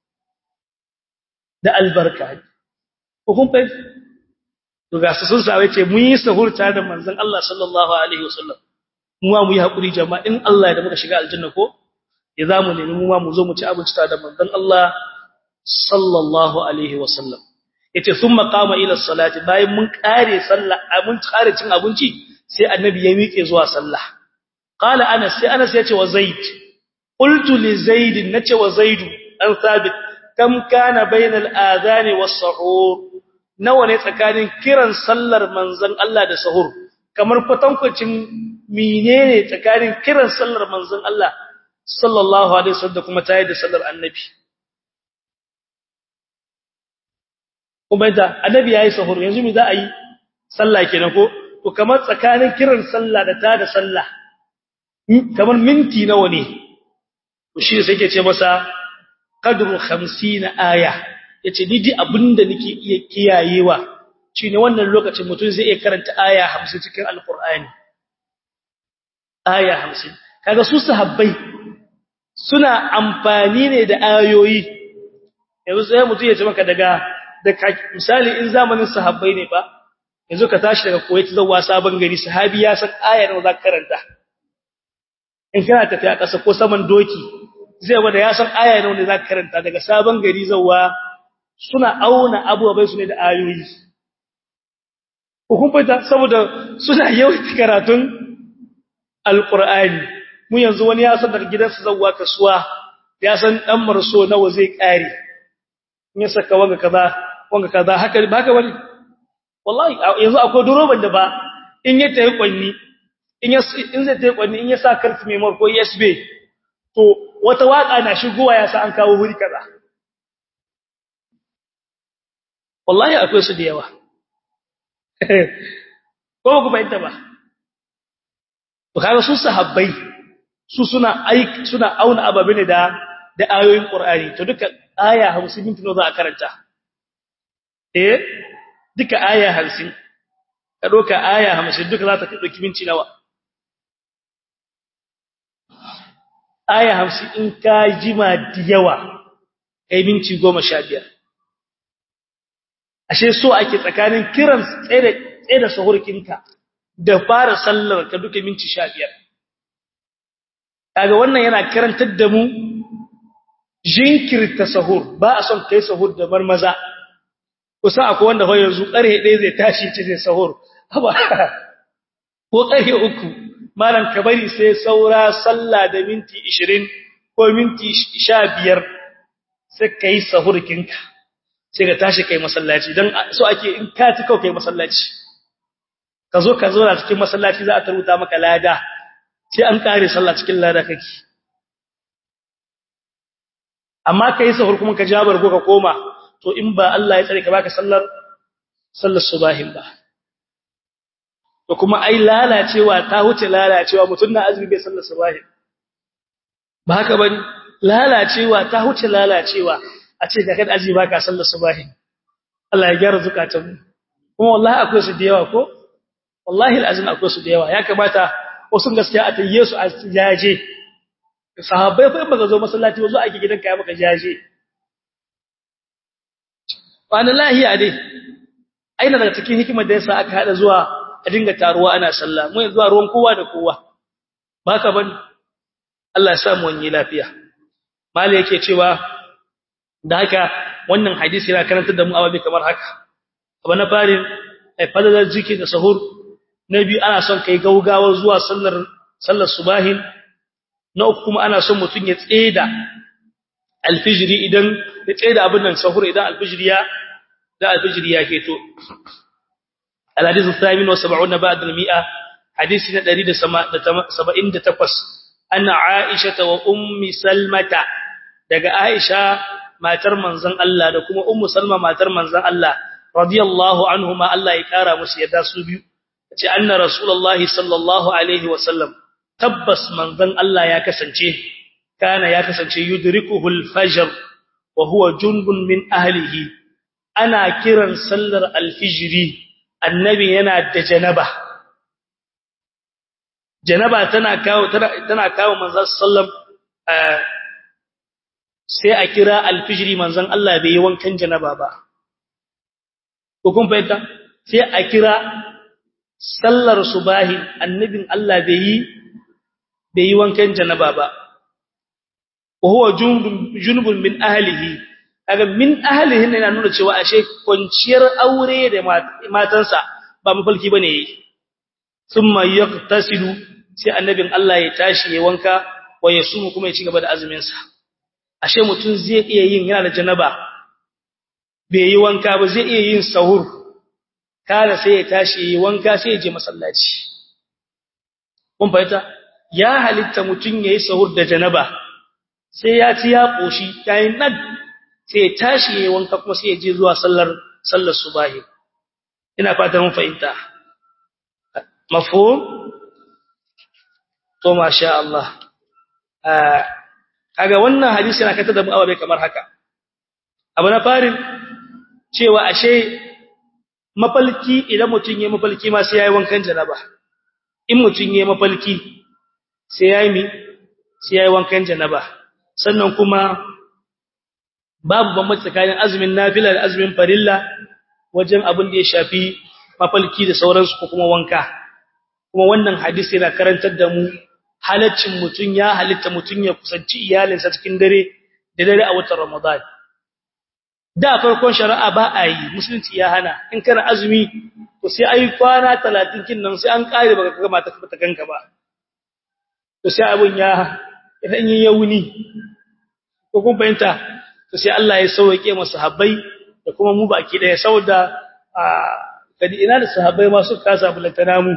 da albarka ko kun fa to ga su sun sawe ce mun yi sahurta da manzon Allah sallallahu alaihi wasallam mu ma mu yi hakuri jama'a in Allah ya da muka shiga aljanna ko ya zamu nemi mu ma mu zo mu ci abinci tare da manzon Allah sallallahu alaihi wasallam yace thumma qama ila salati bayan mun kare sallah mun kare cin abinci sai annabi ya miƙe zuwa sallah qala anas sai anas yace wa zaid qultu li zaid nace wa zaid an thabit kam kana bainal adhan was sahur nawa ne tsakanin kiran sallar manzon Allah da sahur kamar kwatankwacin menene tsakanin kiran sallar manzon Allah sallallahu alaihi wasallam da kuma tayi da sallar annabi kuma da annabi yayi sahur yanzu me za a yi sallah kenan ko to kamar tsakanin kiran sallah da tada sallah kamar minti nawa ne to shi sai yake ce masa qadru 50 aya yace ni ji abinda nake iya kiyayewa shine wannan lokacin mutum zai iya karanta aya 50 cikin alqur'ani aya 50 kaga su sahabbai suna amfani ne da ayoyi yanzu sai mutum ya ce maka daga da misali in zamanin sahabbai ne ba yanzu ka tashi daga Kuwait zuwa sabon gari sahabi ya san aya nawa za ka karanta in kana tafiya ƙasa ko saman doki zai wanda ya san aya nawa ne za ka karanta daga sabon gari zuwa suna auna abubuwan su ne da ayoyi hukumta saboda suna yawaita karatun alqur'ani mu yanzu wani ya san daga gidansa zuwa kasuwa ya san dan marso nawa zai kare in ya saka wanga kaza wanga kaza haka ba haka bane wallahi yanzu akwai duroban da ba in ya tayi kwanni in ya in zai tayi kwanni in ya sa karfi memory ko USB to wata waka na shigowa ya sa an kawo huri kaza wallahi akwai su da yawa ko ku bayyana ba to kaga su sahabbai su suna aik suna auna ababe ne da da ayoyin Qur'ani to duka aya 50 minti za a karanta eh duka aya 50 ka doka aya 50 duka za ta dauki minti nawa aya 50 in ka jima da yawa kai minti 15 ashe so ake tsakanin kiran tsaye da tsaye da sahurkinka da fara sallar ka duka minti 15 kaga wannan yana karantar da mu jinkirta sahur ba a son kai sahur da marmaza kusa akwai wanda ho yanzu ƙarhe ɗaya zai tashi ce zai sahur haba ko ƙarhe uku malam ka bari sai saura sallah da minti 20 ko minti 15 sai kai sahur kinka sai ka tashi kai masallaci dan so ake in ka ci kawai kai masallaci ka zo ka zo na cikin masallaci za a taruta maka lada sai an kare sallah cikin lada kake amma kai sahur kuma ka jabar ko ka koma to in ba Allah ya tsare ka baka sallar sallar subahin ba to kuma ai lalacewa ta huce lalacewa mutun na azumi bai sallar subahin ba haka bane lalacewa ta huce lalacewa a ce da kada azumi baka sallar subahin Allah ya gyara zakatun kuma wallahi akwai su da yawa ko wallahi alazim akwai su da yawa ya kamata wasu gaskiya a tayye su a jaje sahabbai fa in baka zo masallaci wazo ake gidanka ya maka jaje wani lahiya dai aina daga cikin hikimar da yasa aka hada zuwa a dinga taruwa ana sallah mu zuwa ruwan kowa da kowa baka ban Allah ya sa mu wani lafiya mali yake cewa da haka wannan hadisi yana karantar da mu ababe kamar haka abu na farin ai fadalar jiki da sahur na biyu ana son kai gaugawa zuwa sallar sallar subahin na uku kuma ana son mutun ya tseda alfijiri idan ya tseda abin nan sahur idan alfijiri ya da alfijiri ya keto alhadith al-thamin wa 70 ba'da al-mi'a hadisi na 178 anna aisha wa ummi salmata daga aisha matar manzon Allah da kuma ummu salma matar manzon Allah radiyallahu anhuma Allah ya kara musu yadda su biyu ce anna rasulullahi sallallahu alaihi wa sallam tabbas manzon Allah ya kasance kana ya kasance yudrikuhul fajr wa huwa junbun min ahlihi ana kiran sallar alfijri annabi yana da janaba janaba tana kawo tana kawo manzon sallam sai a kira alfijri manzon Allah bai yi wankan janaba ba ko kun fahimta sai a kira sallar subahi annabin Allah bai yi bai yi wankan janaba ba وهو جنب من أهله kaga min ahlihi ne yana nuna cewa ashe kwanciyar aure da matansa ba mafalki bane yayi thumma yaqtasilu sai annabin Allah ya tashi ya wanka wa yasumu kuma ya ci gaba da azumin sa ashe mutun zai iya yin yana da janaba bai yi wanka ba zai iya yin sahur kana sai ya tashi ya wanka sai ya je masallaci kun fahimta ya halitta mutun yayi sahur da janaba sai ya ci ya koshi yayin nan sai ya tashi yayin wanka kuma sai ya je zuwa sallar sallar subahi ina fata mun fahimta mafhum to masha Allah kaga wannan hadisi yana kata da mu ababe kamar haka abu na farin cewa ashe mafalki idan mutun yayi mafalki ma sai yayi wankan janaba in mutun yayi mafalki sai yayi mi sai yayi wankan janaba sannan kuma babu bambanci tsakanin azumin nafila da azumin farilla wajen abin da ya shafi mafalki da sauransu ko kuma wanka kuma wannan hadisi yana karantar da mu halaccin mutun ya halitta mutun ya kusanci iyalinsa cikin dare da dare a watan Ramadan da farkon shari'a ba a yi musulunci ya hana in kana azumi to sai ai kwana 30 kin nan sai an kare baka ga mata ta kanka ba to sai abun ya idan yin yauni ko kun fahimta to sai Allah ya sauke masa sahabbai da kuma mu baki daya saboda a kadi ina da sahabbai ma su kasa bulantana mu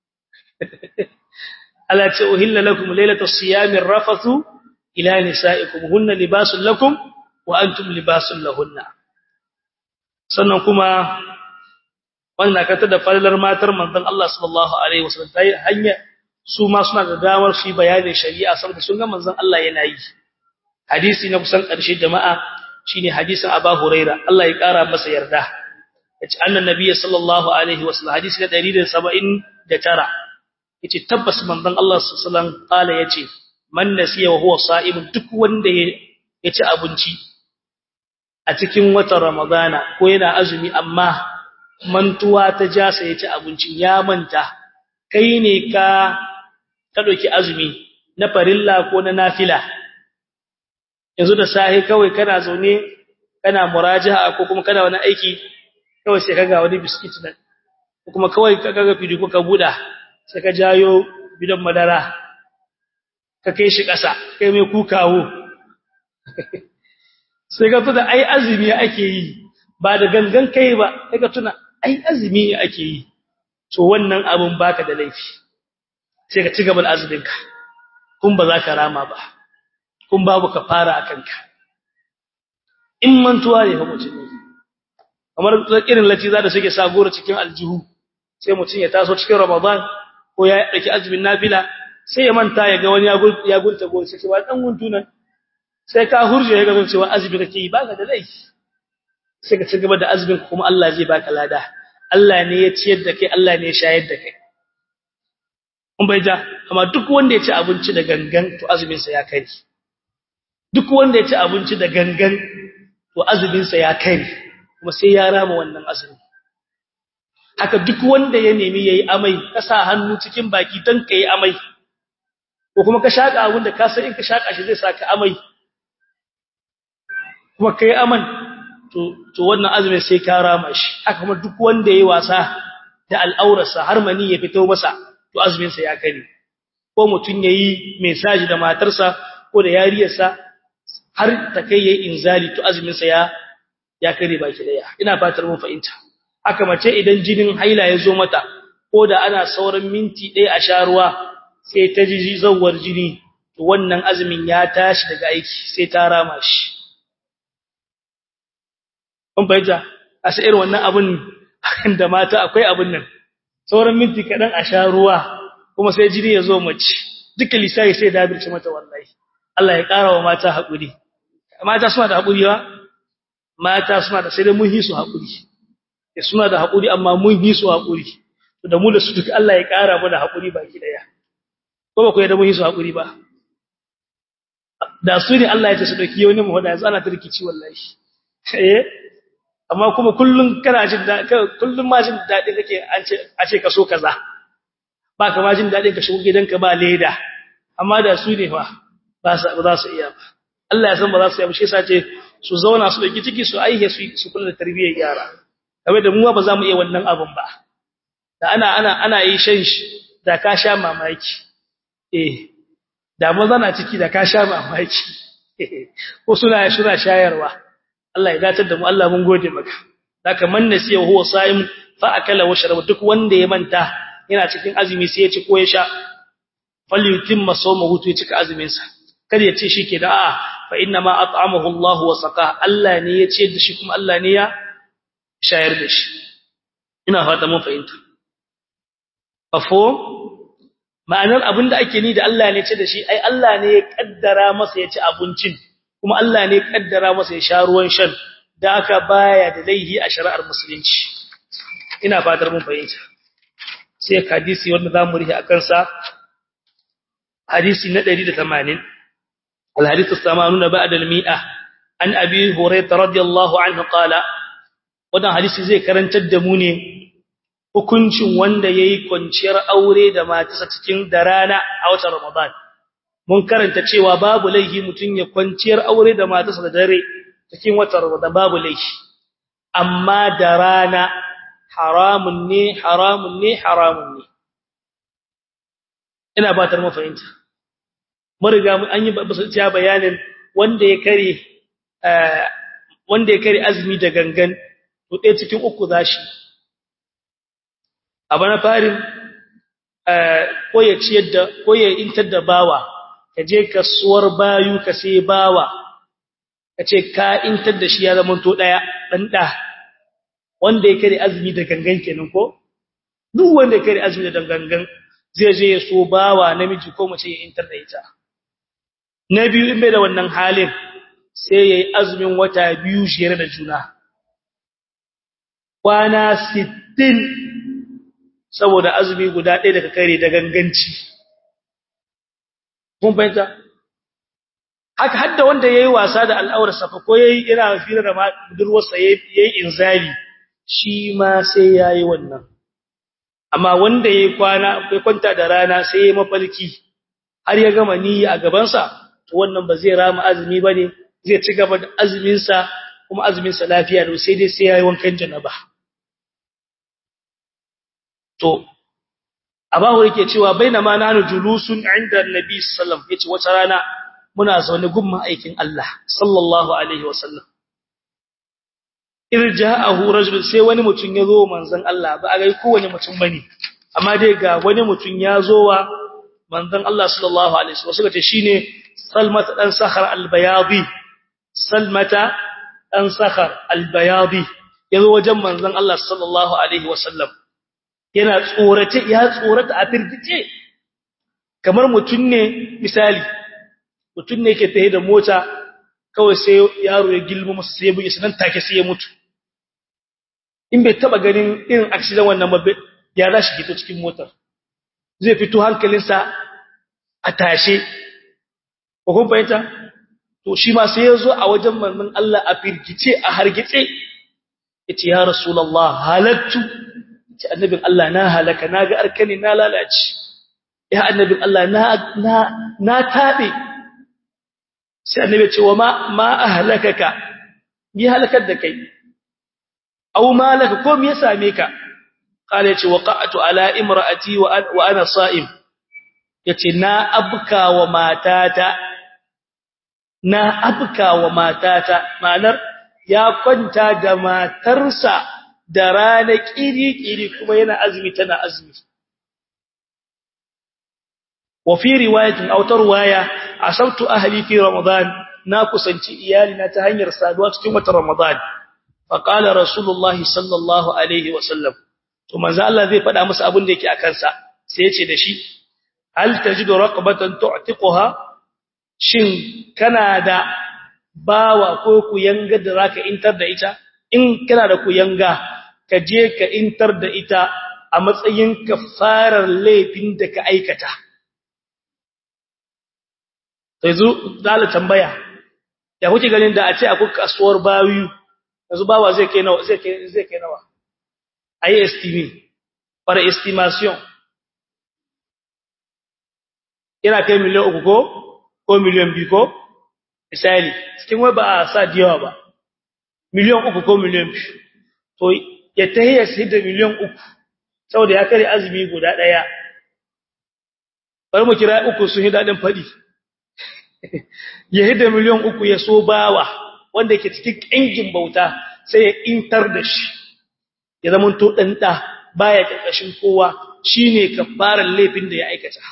Allah ce uhilla lakum laylatus siyamir rafathu ila nisaikum hunna libasul lakum wa antum libasul lahunna sannan kuma wannan kata da fallar matar manzon Allah sallallahu alaihi wasallam tayi hanya su ma suna da damar shi bayanin shari'a saboda sun ga manzon Allah yana yi hadisi na kusan ƙarshe jama'a shine hadisin Abu Huraira Allah ya ƙara masa yarda yace annan nabiyyi sallallahu alaihi wasallam hadisi na 179 yace tabbas manzon Allah sallallahu alaihi wasallam kala yace man nasiya wa huwa sa'im duk wanda ya ci abinci a cikin watan ramadana ko yana azumi amma mantuwa ta jasa ya ci abincin ya manta kai ne ka ka dauki azumi na farilla ko na nafila yanzu da sahi kawai kana zaune kana muraja'a ko kuma kana wani aiki kawai sai kaga wani biskit nan ko kuma kawai kaga fidi ko ka buda sai ka jayo bidan madara ka kai shi ƙasa kai mai kukawo sai ka tuna ai azumi ake yi ba da gangan kai ba sai ka tuna ai azumi ake yi to wannan abun baka da laifi sai ka ci gaba da azuminka kun ba za ka rama ba kun babu ka fara a kanka in mantuwa ne fa mutum ne kamar irin latiza da suke sa gora cikin aljihu sai mutum ya taso cikin ramadan ko ya dauki azumin nafila sai ya manta ya ga wani ya gunta gora sai ba dan guntu nan sai ka hurje ya ga cewa azumi kake yi baka da laifi sai ka ci gaba da azumin kuma Allah zai baka lada Allah ne ya ciyar da kai Allah ne ya shayar da kai kun bai ja amma duk wanda ya ci abinci da gangan to azumin sa ya kai duk wanda ya ci abinci da gangan to azumin sa ya kai kuma sai ya rama wannan azumi haka duk wanda ya nemi yayi amai ka sa hannu cikin baki dan kai amai ko kuma ka shaka abin da ka san in ka shaka shi zai saka amai kuma kai aman to to wannan azumin sai ka rama shi haka kuma duk wanda yayi wasa da al'aurarsa har mani ya fito masa to azumin sa ya kare ko mutun yayi message da matarsa ko da yariyarsa har ta kai yayi inzali to azumin sa ya ya kare baki daya ina fatar mun fahimta haka mace idan jinin haila ya zo mata ko da ana sauran minti ɗaya a sha ruwa sai ta ji zawar jini to wannan azumin ya tashi daga aiki sai ta rama shi kun fahimta a sai irin wannan abun da mata akwai abun nan sauran minti kaɗan a sha ruwa kuma sai jini ya zo mace duka lissafi sai dabirce mata wallahi Allah ya ƙara wa mata haƙuri mata suna da haƙuri ba mata suna da sai dai mun hi su haƙuri eh suna da haƙuri amma mun hi su haƙuri to da mu da su duka Allah ya ƙara mana haƙuri baki daya ko ba ku yadda mun hi su haƙuri ba da su ne Allah ya ce su dauki wani mu hada yanzu ana turkici wallahi eh amma kuma kullun kana jin da kullun ma jin dadi kake an ce a ce ka so kaza ba ka ma jin dadi ka shigo gidanka ba leda amma da su ne fa ba za su iya ba Allah ya san ba za su iya ba shi yasa ce su zauna su dauki ciki su aihe su su kula da tarbiyyar yara kamar da mu ba za mu iya wannan abun ba da ana ana ana yi shan shi da ka sha mamaki eh da maza na ciki da ka sha mamaki ko suna suna shayarwa Allah ya datar da mu Allah mun gode maka haka man nasiya huwa sa'im fa akala wa sharaba duk wanda ya manta yana cikin azumi sai ya ci ko ya sha falyutimma sawmahu to ya cika azumin sa kada ya ce shike da a'a fa inna ma at'amahu Allah wa saqa Allah ne ya ce da shi kuma Allah ne ya shayar da shi ina fata mun fahimta afo ma'anar abinda ake ni da Allah ne ce da shi ai Allah ne ya kaddara masa ya ci abincin kuma Allah ne ya kaddara masa ya sha ruwan shan da aka baya da laihi a shari'ar musulunci ina fatar mun fahimta sai hadisi wanda zamu rihi akan sa hadisi na 180 الحديث الثمانون بعد المئة عن أبي هريرة رضي الله عنه قال wannan hadisi zai karantar da mu ne hukuncin wanda yayi kwanciyar aure da matarsa cikin da rana a watan Ramadan mun karanta cewa babu laifi mutun ya kwanciyar aure da matarsa da dare cikin watan Ramadan babu laifi amma da rana haramun ne haramun ne haramun ne ina batar mu fahimta mun riga mun an yi bayan bayanin wanda ya kare wanda ya kare azumi da gangan to ɗaya cikin uku zashi abu na farin ko ya ciyar da ko ya intar da bawa ka je kasuwar bayu ka sai bawa ka ce ka intar da shi ya zama to ɗaya ɗan ɗa wanda ya kare azumi da gangan kenan ko duk wanda ya kare azumi da gangan zai je ya so bawa namiji ko mace ya intar da ita na biyu in bai da wannan halin sai yayi azumin wata biyu jere da juna kwana 60 saboda azumi guda ɗaya daga kare da ganganci kun fahimta haka hadda wanda yayi wasa da al'aurar sa ko yayi ina fira da budurwar sa yayi inzali shi ma sai yayi wannan amma wanda yayi kwana kai kwanta da rana sai yayi mafalki har ya gama niyya a gaban sa to wannan ba zai rama azumi bane zai ci gaba da azumin sa kuma azumin sa lafiya da sai dai sai yayi wankan janaba to abahu yake cewa bainama nanu julusun inda annabi sallallahu alaihi wasallam yace wata rana muna zaune gumma aikin Allah sallallahu alaihi wasallam irja'ahu rajul sai wani mutun yazo manzon Allah ba a ga kowane mutum bane amma dai ga wani mutun yazo wa manzon Allah sallallahu alaihi wasallam suka ce shine salmata dan sakhar albayadi salmata dan sakhar albayadi yazo wajen manzon Allah sallallahu alaihi wasallam yana tsorata ya tsorata a firgice kamar mutun ne misali mutun ne yake tahe da mota kawai sai yaro ya gilmo masa sai ya buge sanan take sai ya mutu in bai taba ganin irin accident wannan ba ya rashi fito cikin motar zai fito hankalinsa a tashe ko kun fahimta to shi ma sai ya zo a wajen manzon Allah a firgice a hargitse yace ya rasulullah halattu ce annabin Allah na halaka na ga arkani na lalace ya annabin Allah na na na tabe sai annabi ce wa ma ma ahlakaka bi halakar da kai aw malaka ko me ya same ka kale yace waqa'tu ala imraati wa ana sa'im yace na abka wa matata na abka wa matata ma'anar ya kwanta da matarsa da rana kiri-kiri kuma yana azumi tana azumi wa fi riwayatin aw tarwaya asabtu ahli fi ramadan na kusanci iyali na ta hanyar saduwa cikin watan ramadan fa qala rasulullah sallallahu alaihi wa sallam to manzo Allah zai faɗa musu abin da yake akan sa sai yace da shi hal tajidu raqabatan tu'tiquha shin kana da bawa ko ku yanga da zaka intar da ita in kana da ku yanga ka je ka intar da ita a matsayin kafarar laifin da ka aikata sai zu dala tambaya ya kuke ganin da a ce akwai kasuwar bawiyu yanzu bawa zai kai nawa zai kai zai kai nawa ayi estime para estimation yana kai miliyan uku ko ko miliyan biyu ko misali cikin wai ba a sa diyawa ba miliyan uku ko miliyan biyu to ya tahiyya sai da miliyan uku saboda ya kare azumi guda daya bari mu kira uku sun yi dadin fadi ya hida miliyan uku ya so bawa wanda yake cikin kangin bauta sai ya intar da shi ya zama to dan da baya karkashin kowa shine kafaran laifin da ya aikata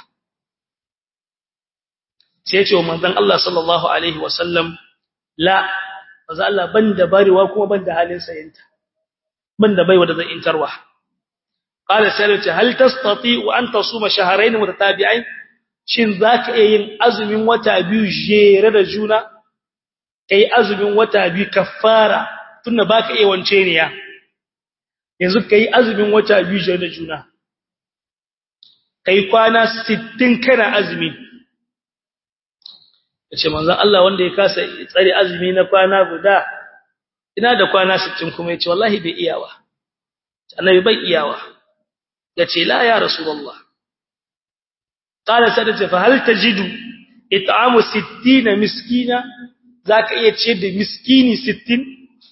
sai ya ce wa manzon Allah sallallahu alaihi wasallam la manzon Allah banda barewa kuma banda halin sayinta banda baiwa da zan intarwa qala sallati hal tastati wa an tasuma shahrayn mutatabi'ain shin zaka iya yin azumin wata biyu jere da juna kai azumin wata biyu kafara tunda baka iya wance ne ya yanzu kai azumin wata biyu jere da juna kai kwana 60 kana azumi yace manzon Allah wanda ya kasa tsare azumi na kwana guda ina da kwana 60 kuma yace wallahi bai iyawa annabi bai iyawa yace la ya rasulullah qala sadata fa hal tajidu it'amu 60 miskina zaka iya ce da miskini 60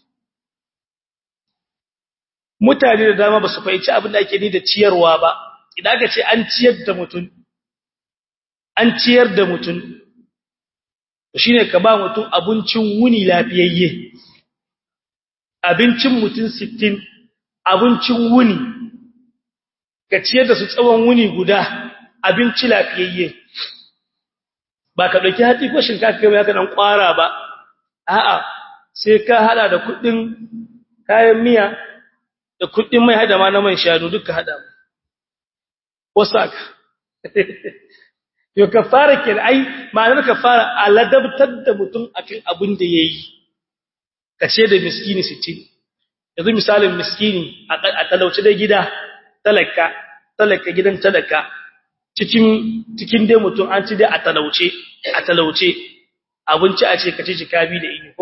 mutane da dama ba su fahimci abin da ake ni da ciyarwa ba idan ka ce an ciyar da mutum an ciyar da mutum shine ka ba mutum abincin wuni lafiyayye abincin mutum 60 abincin wuni ka ciyar da su tsawon wuni guda abinci lafiyayye ba ka dauki hatsi ko shinkafa kai ka dan kwara ba a'a sai ka hada da kudin kayan miya da kudin mai hada ma na man shanu duka hada wasaka yo kafara kin ai ma'anar kafara aladabtar da mutum akan abin da yayi kace da miskini 60 yanzu misalin miskini a talauci da gida talaka talaka gidan talaka cikin cikin dai mutum an ci dai a talauce a talauce abinci a ce ka ci jikabi da ini ko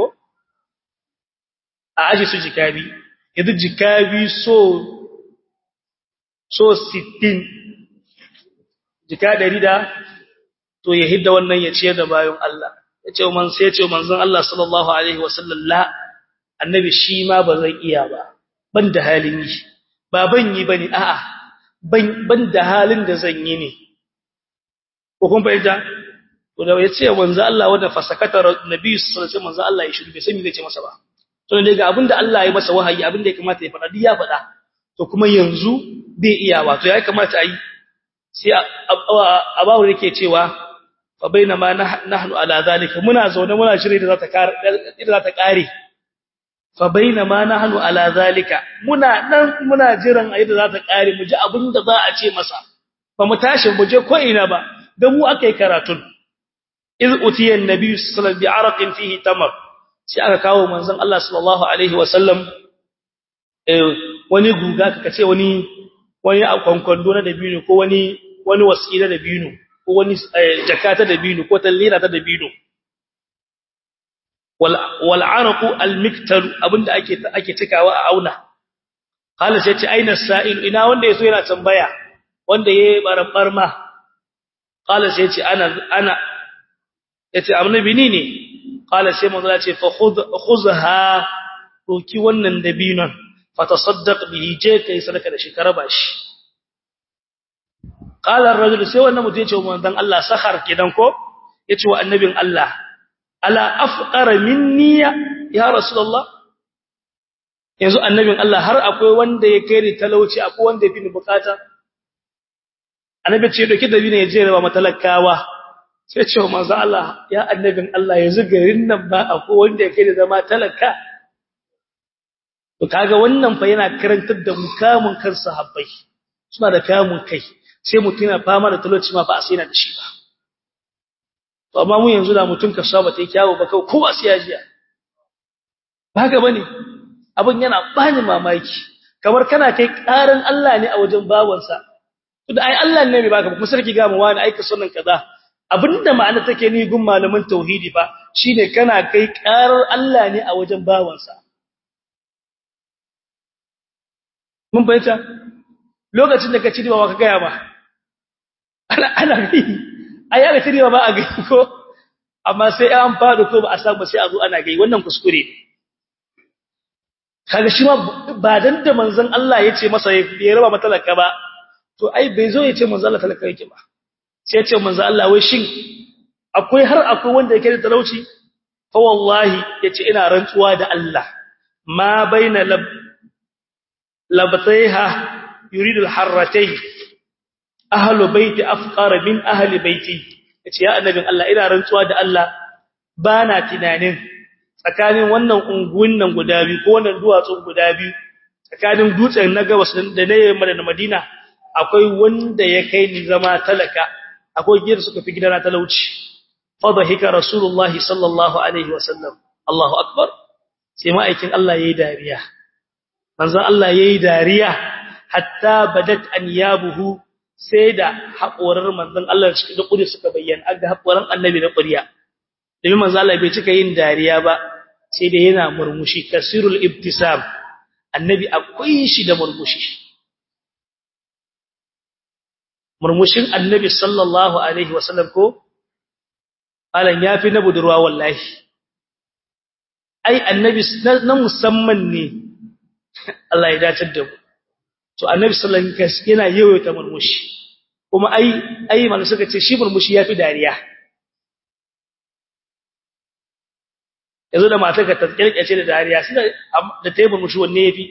a aje su jikabi yanzu jikabi so so 60 jika 100 da to ya hidda wannan ya ciyar da bayan Allah ya ce man sai ya ce manzon Allah sallallahu alaihi wasallam la annabi shi ma ba zan iya ba ban da halin yi ba ban yi bane a'a ban ban da halin da zan yi ne ko kun fahimta to da ya ce manzo Allah wanda fasakata nabi sallallahu alaihi wasallam manzo Allah ya shiru bai san me zai ce masa ba to ne ga abinda Allah ya masa wahayi abinda ya kamata ya faɗa duk ya faɗa to kuma yanzu bai iya ba to ya kamata a yi sai abawu yake cewa fa bainama nahnu ala zalika muna zaune muna shirye da zata kare da zata kare fa bainama nahnu ala zalika muna nan muna jiran ayi da zata kare mu ji abinda za a ce masa ba mu tashi mu je ko ina ba da mu akai karatun iz utiya annabi sallallahu alaihi wasallam bi araqin fihi tamar sai aka kawo manzon Allah sallallahu alaihi wasallam eh wani guga kace wani wani akwankwando na dabino ko wani wani wasila dabino ko wani jakata dabino ko tallira ta dabino wal wal araqu al miktal abinda ake ake tikawa a auna qala sai ce aina sa'il ina wanda yaso yana tambaya wanda yayi barambar ma qala sai ce ana ana yace annabi ni ne qala sai manzo ya ce fa khudh khuzha doki wannan dabinon fatasaddaq bihi je kai sadaka da shi karaba shi qala ar-rajul sai wannan mutum ya ce manzon Allah sakhar kidan ko yace wa annabin Allah ala afqara minni ya rasulullah yanzu annabin Allah har akwai wanda ya kai ni talauci akwai wanda ya fi ni bukata annabi ce doki dabino ya je raba matalakawa sai ce wa manzo Allah ya annabin Allah yanzu garin nan ba akwai wanda yake da zama talaka to kaga wannan fa yana karantar da mukamin kan sahabbai suna da kamun kai sai mutum yana fama da talauci ma ba a sai na da shi ba to amma mu yanzu da mutum ka saba tai kyawu ba kai kowa sai ya jiya ba haka bane abin yana bani mamaki kamar kana kai karin Allah ne a wajen bawansa to da ai Allah ne mai baka kuma sarki ga mu wani aika sunan kaza abinda ma'ana take ni gun malaman tauhidi fa shine kana kai karar Allah ne a wajen bawansa mun bayyana lokacin da ka ci riba ka gaya ba ana ana gai ai aka ci riba ba a gai ko amma sai an fado ko ba a samu sai a zo ana gai wannan kuskure ne kaga shi ma ba dan da manzon Allah yace masa ya raba matalaka ba to ai bai zo yace manzon Allah talaka yake ba sai ce manzo Allah wai shin akwai har akwai wanda yake da talauci fa wallahi yace ina rantsuwa da Allah ma baina lab labtaiha yuridu alharratay ahlu baiti afqar min ahli baiti yace ya annabin Allah ina rantsuwa da Allah bana tunanin tsakanin wannan unguwin nan guda biyu ko wannan duwatsun guda biyu tsakanin dutsen na gabas da na yamma da Madina akwai wanda ya kai ni zama talaka akwai gidan suka fi gidana talauci fadhika rasulullahi sallallahu alaihi wasallam Allahu akbar sai ma'aikin Allah yayi dariya manzon Allah yayi dariya hatta badat anyabuhu sai da haƙorar manzon Allah da kudi suka bayyana aga haƙoran annabi da ƙuriya domin manzon Allah bai cika yin dariya ba sai da yana murmushi kasirul ibtisam annabi akwai shi da murmushi murmushin annabi sallallahu alaihi wasallam ko alan yafi na budurwa wallahi ai annabi na musamman ne Allah ya dace da mu to annabi sallallahu alaihi wasallam yana yawaita murmushi kuma ai ai malamu suka ce shi murmushi yafi dariya yanzu da matar ka ta kirkace da dariya sai da ta yi murmushi wanne yafi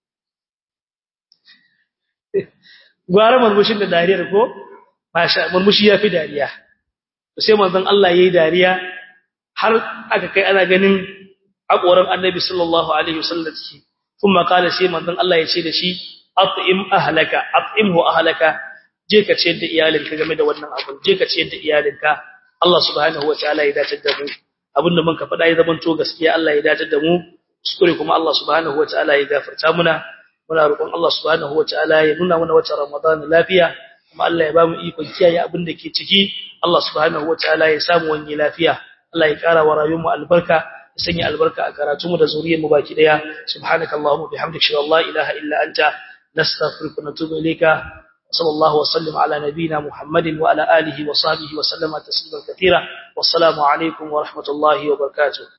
gwara murmushin da dariyar ko masha murmushi yafi dariya sai manzon Allah yayi dariya har aka kai ana ganin hakoran annabi sallallahu alaihi wasallam kuma kala sai manzon Allah ya ce da shi at'im ahlaka at'imhu ahlaka je ka ciyar da iyalinka game da wannan abun je ka ciyar da iyalinka Allah subhanahu wataala ya dace da mu abinda mun ka faɗa ya zamanto gaskiya Allah ya dace da mu kuskure kuma Allah subhanahu wataala ya gafarta muna muna roƙon Allah subhanahu wataala ya nuna mana wata Ramadan lafiya kuma Allah ya ba mu ikon kiyaye abin da ke ciki Allah subhanahu wataala ya samu wani lafiya Allah ya kara wa rayuwar mu albarka ya sanya albarka a karatu mu da zuriyar mu baki daya subhanakallahumma bihamdika la ilaha illa anta nastaghfiruka wa natubu ilayka sallallahu wa sallam ala nabiyyina muhammadin wa ala alihi wa sahbihi wa sallama tasliman katira wassalamu alaikum wa rahmatullahi wa barakatuh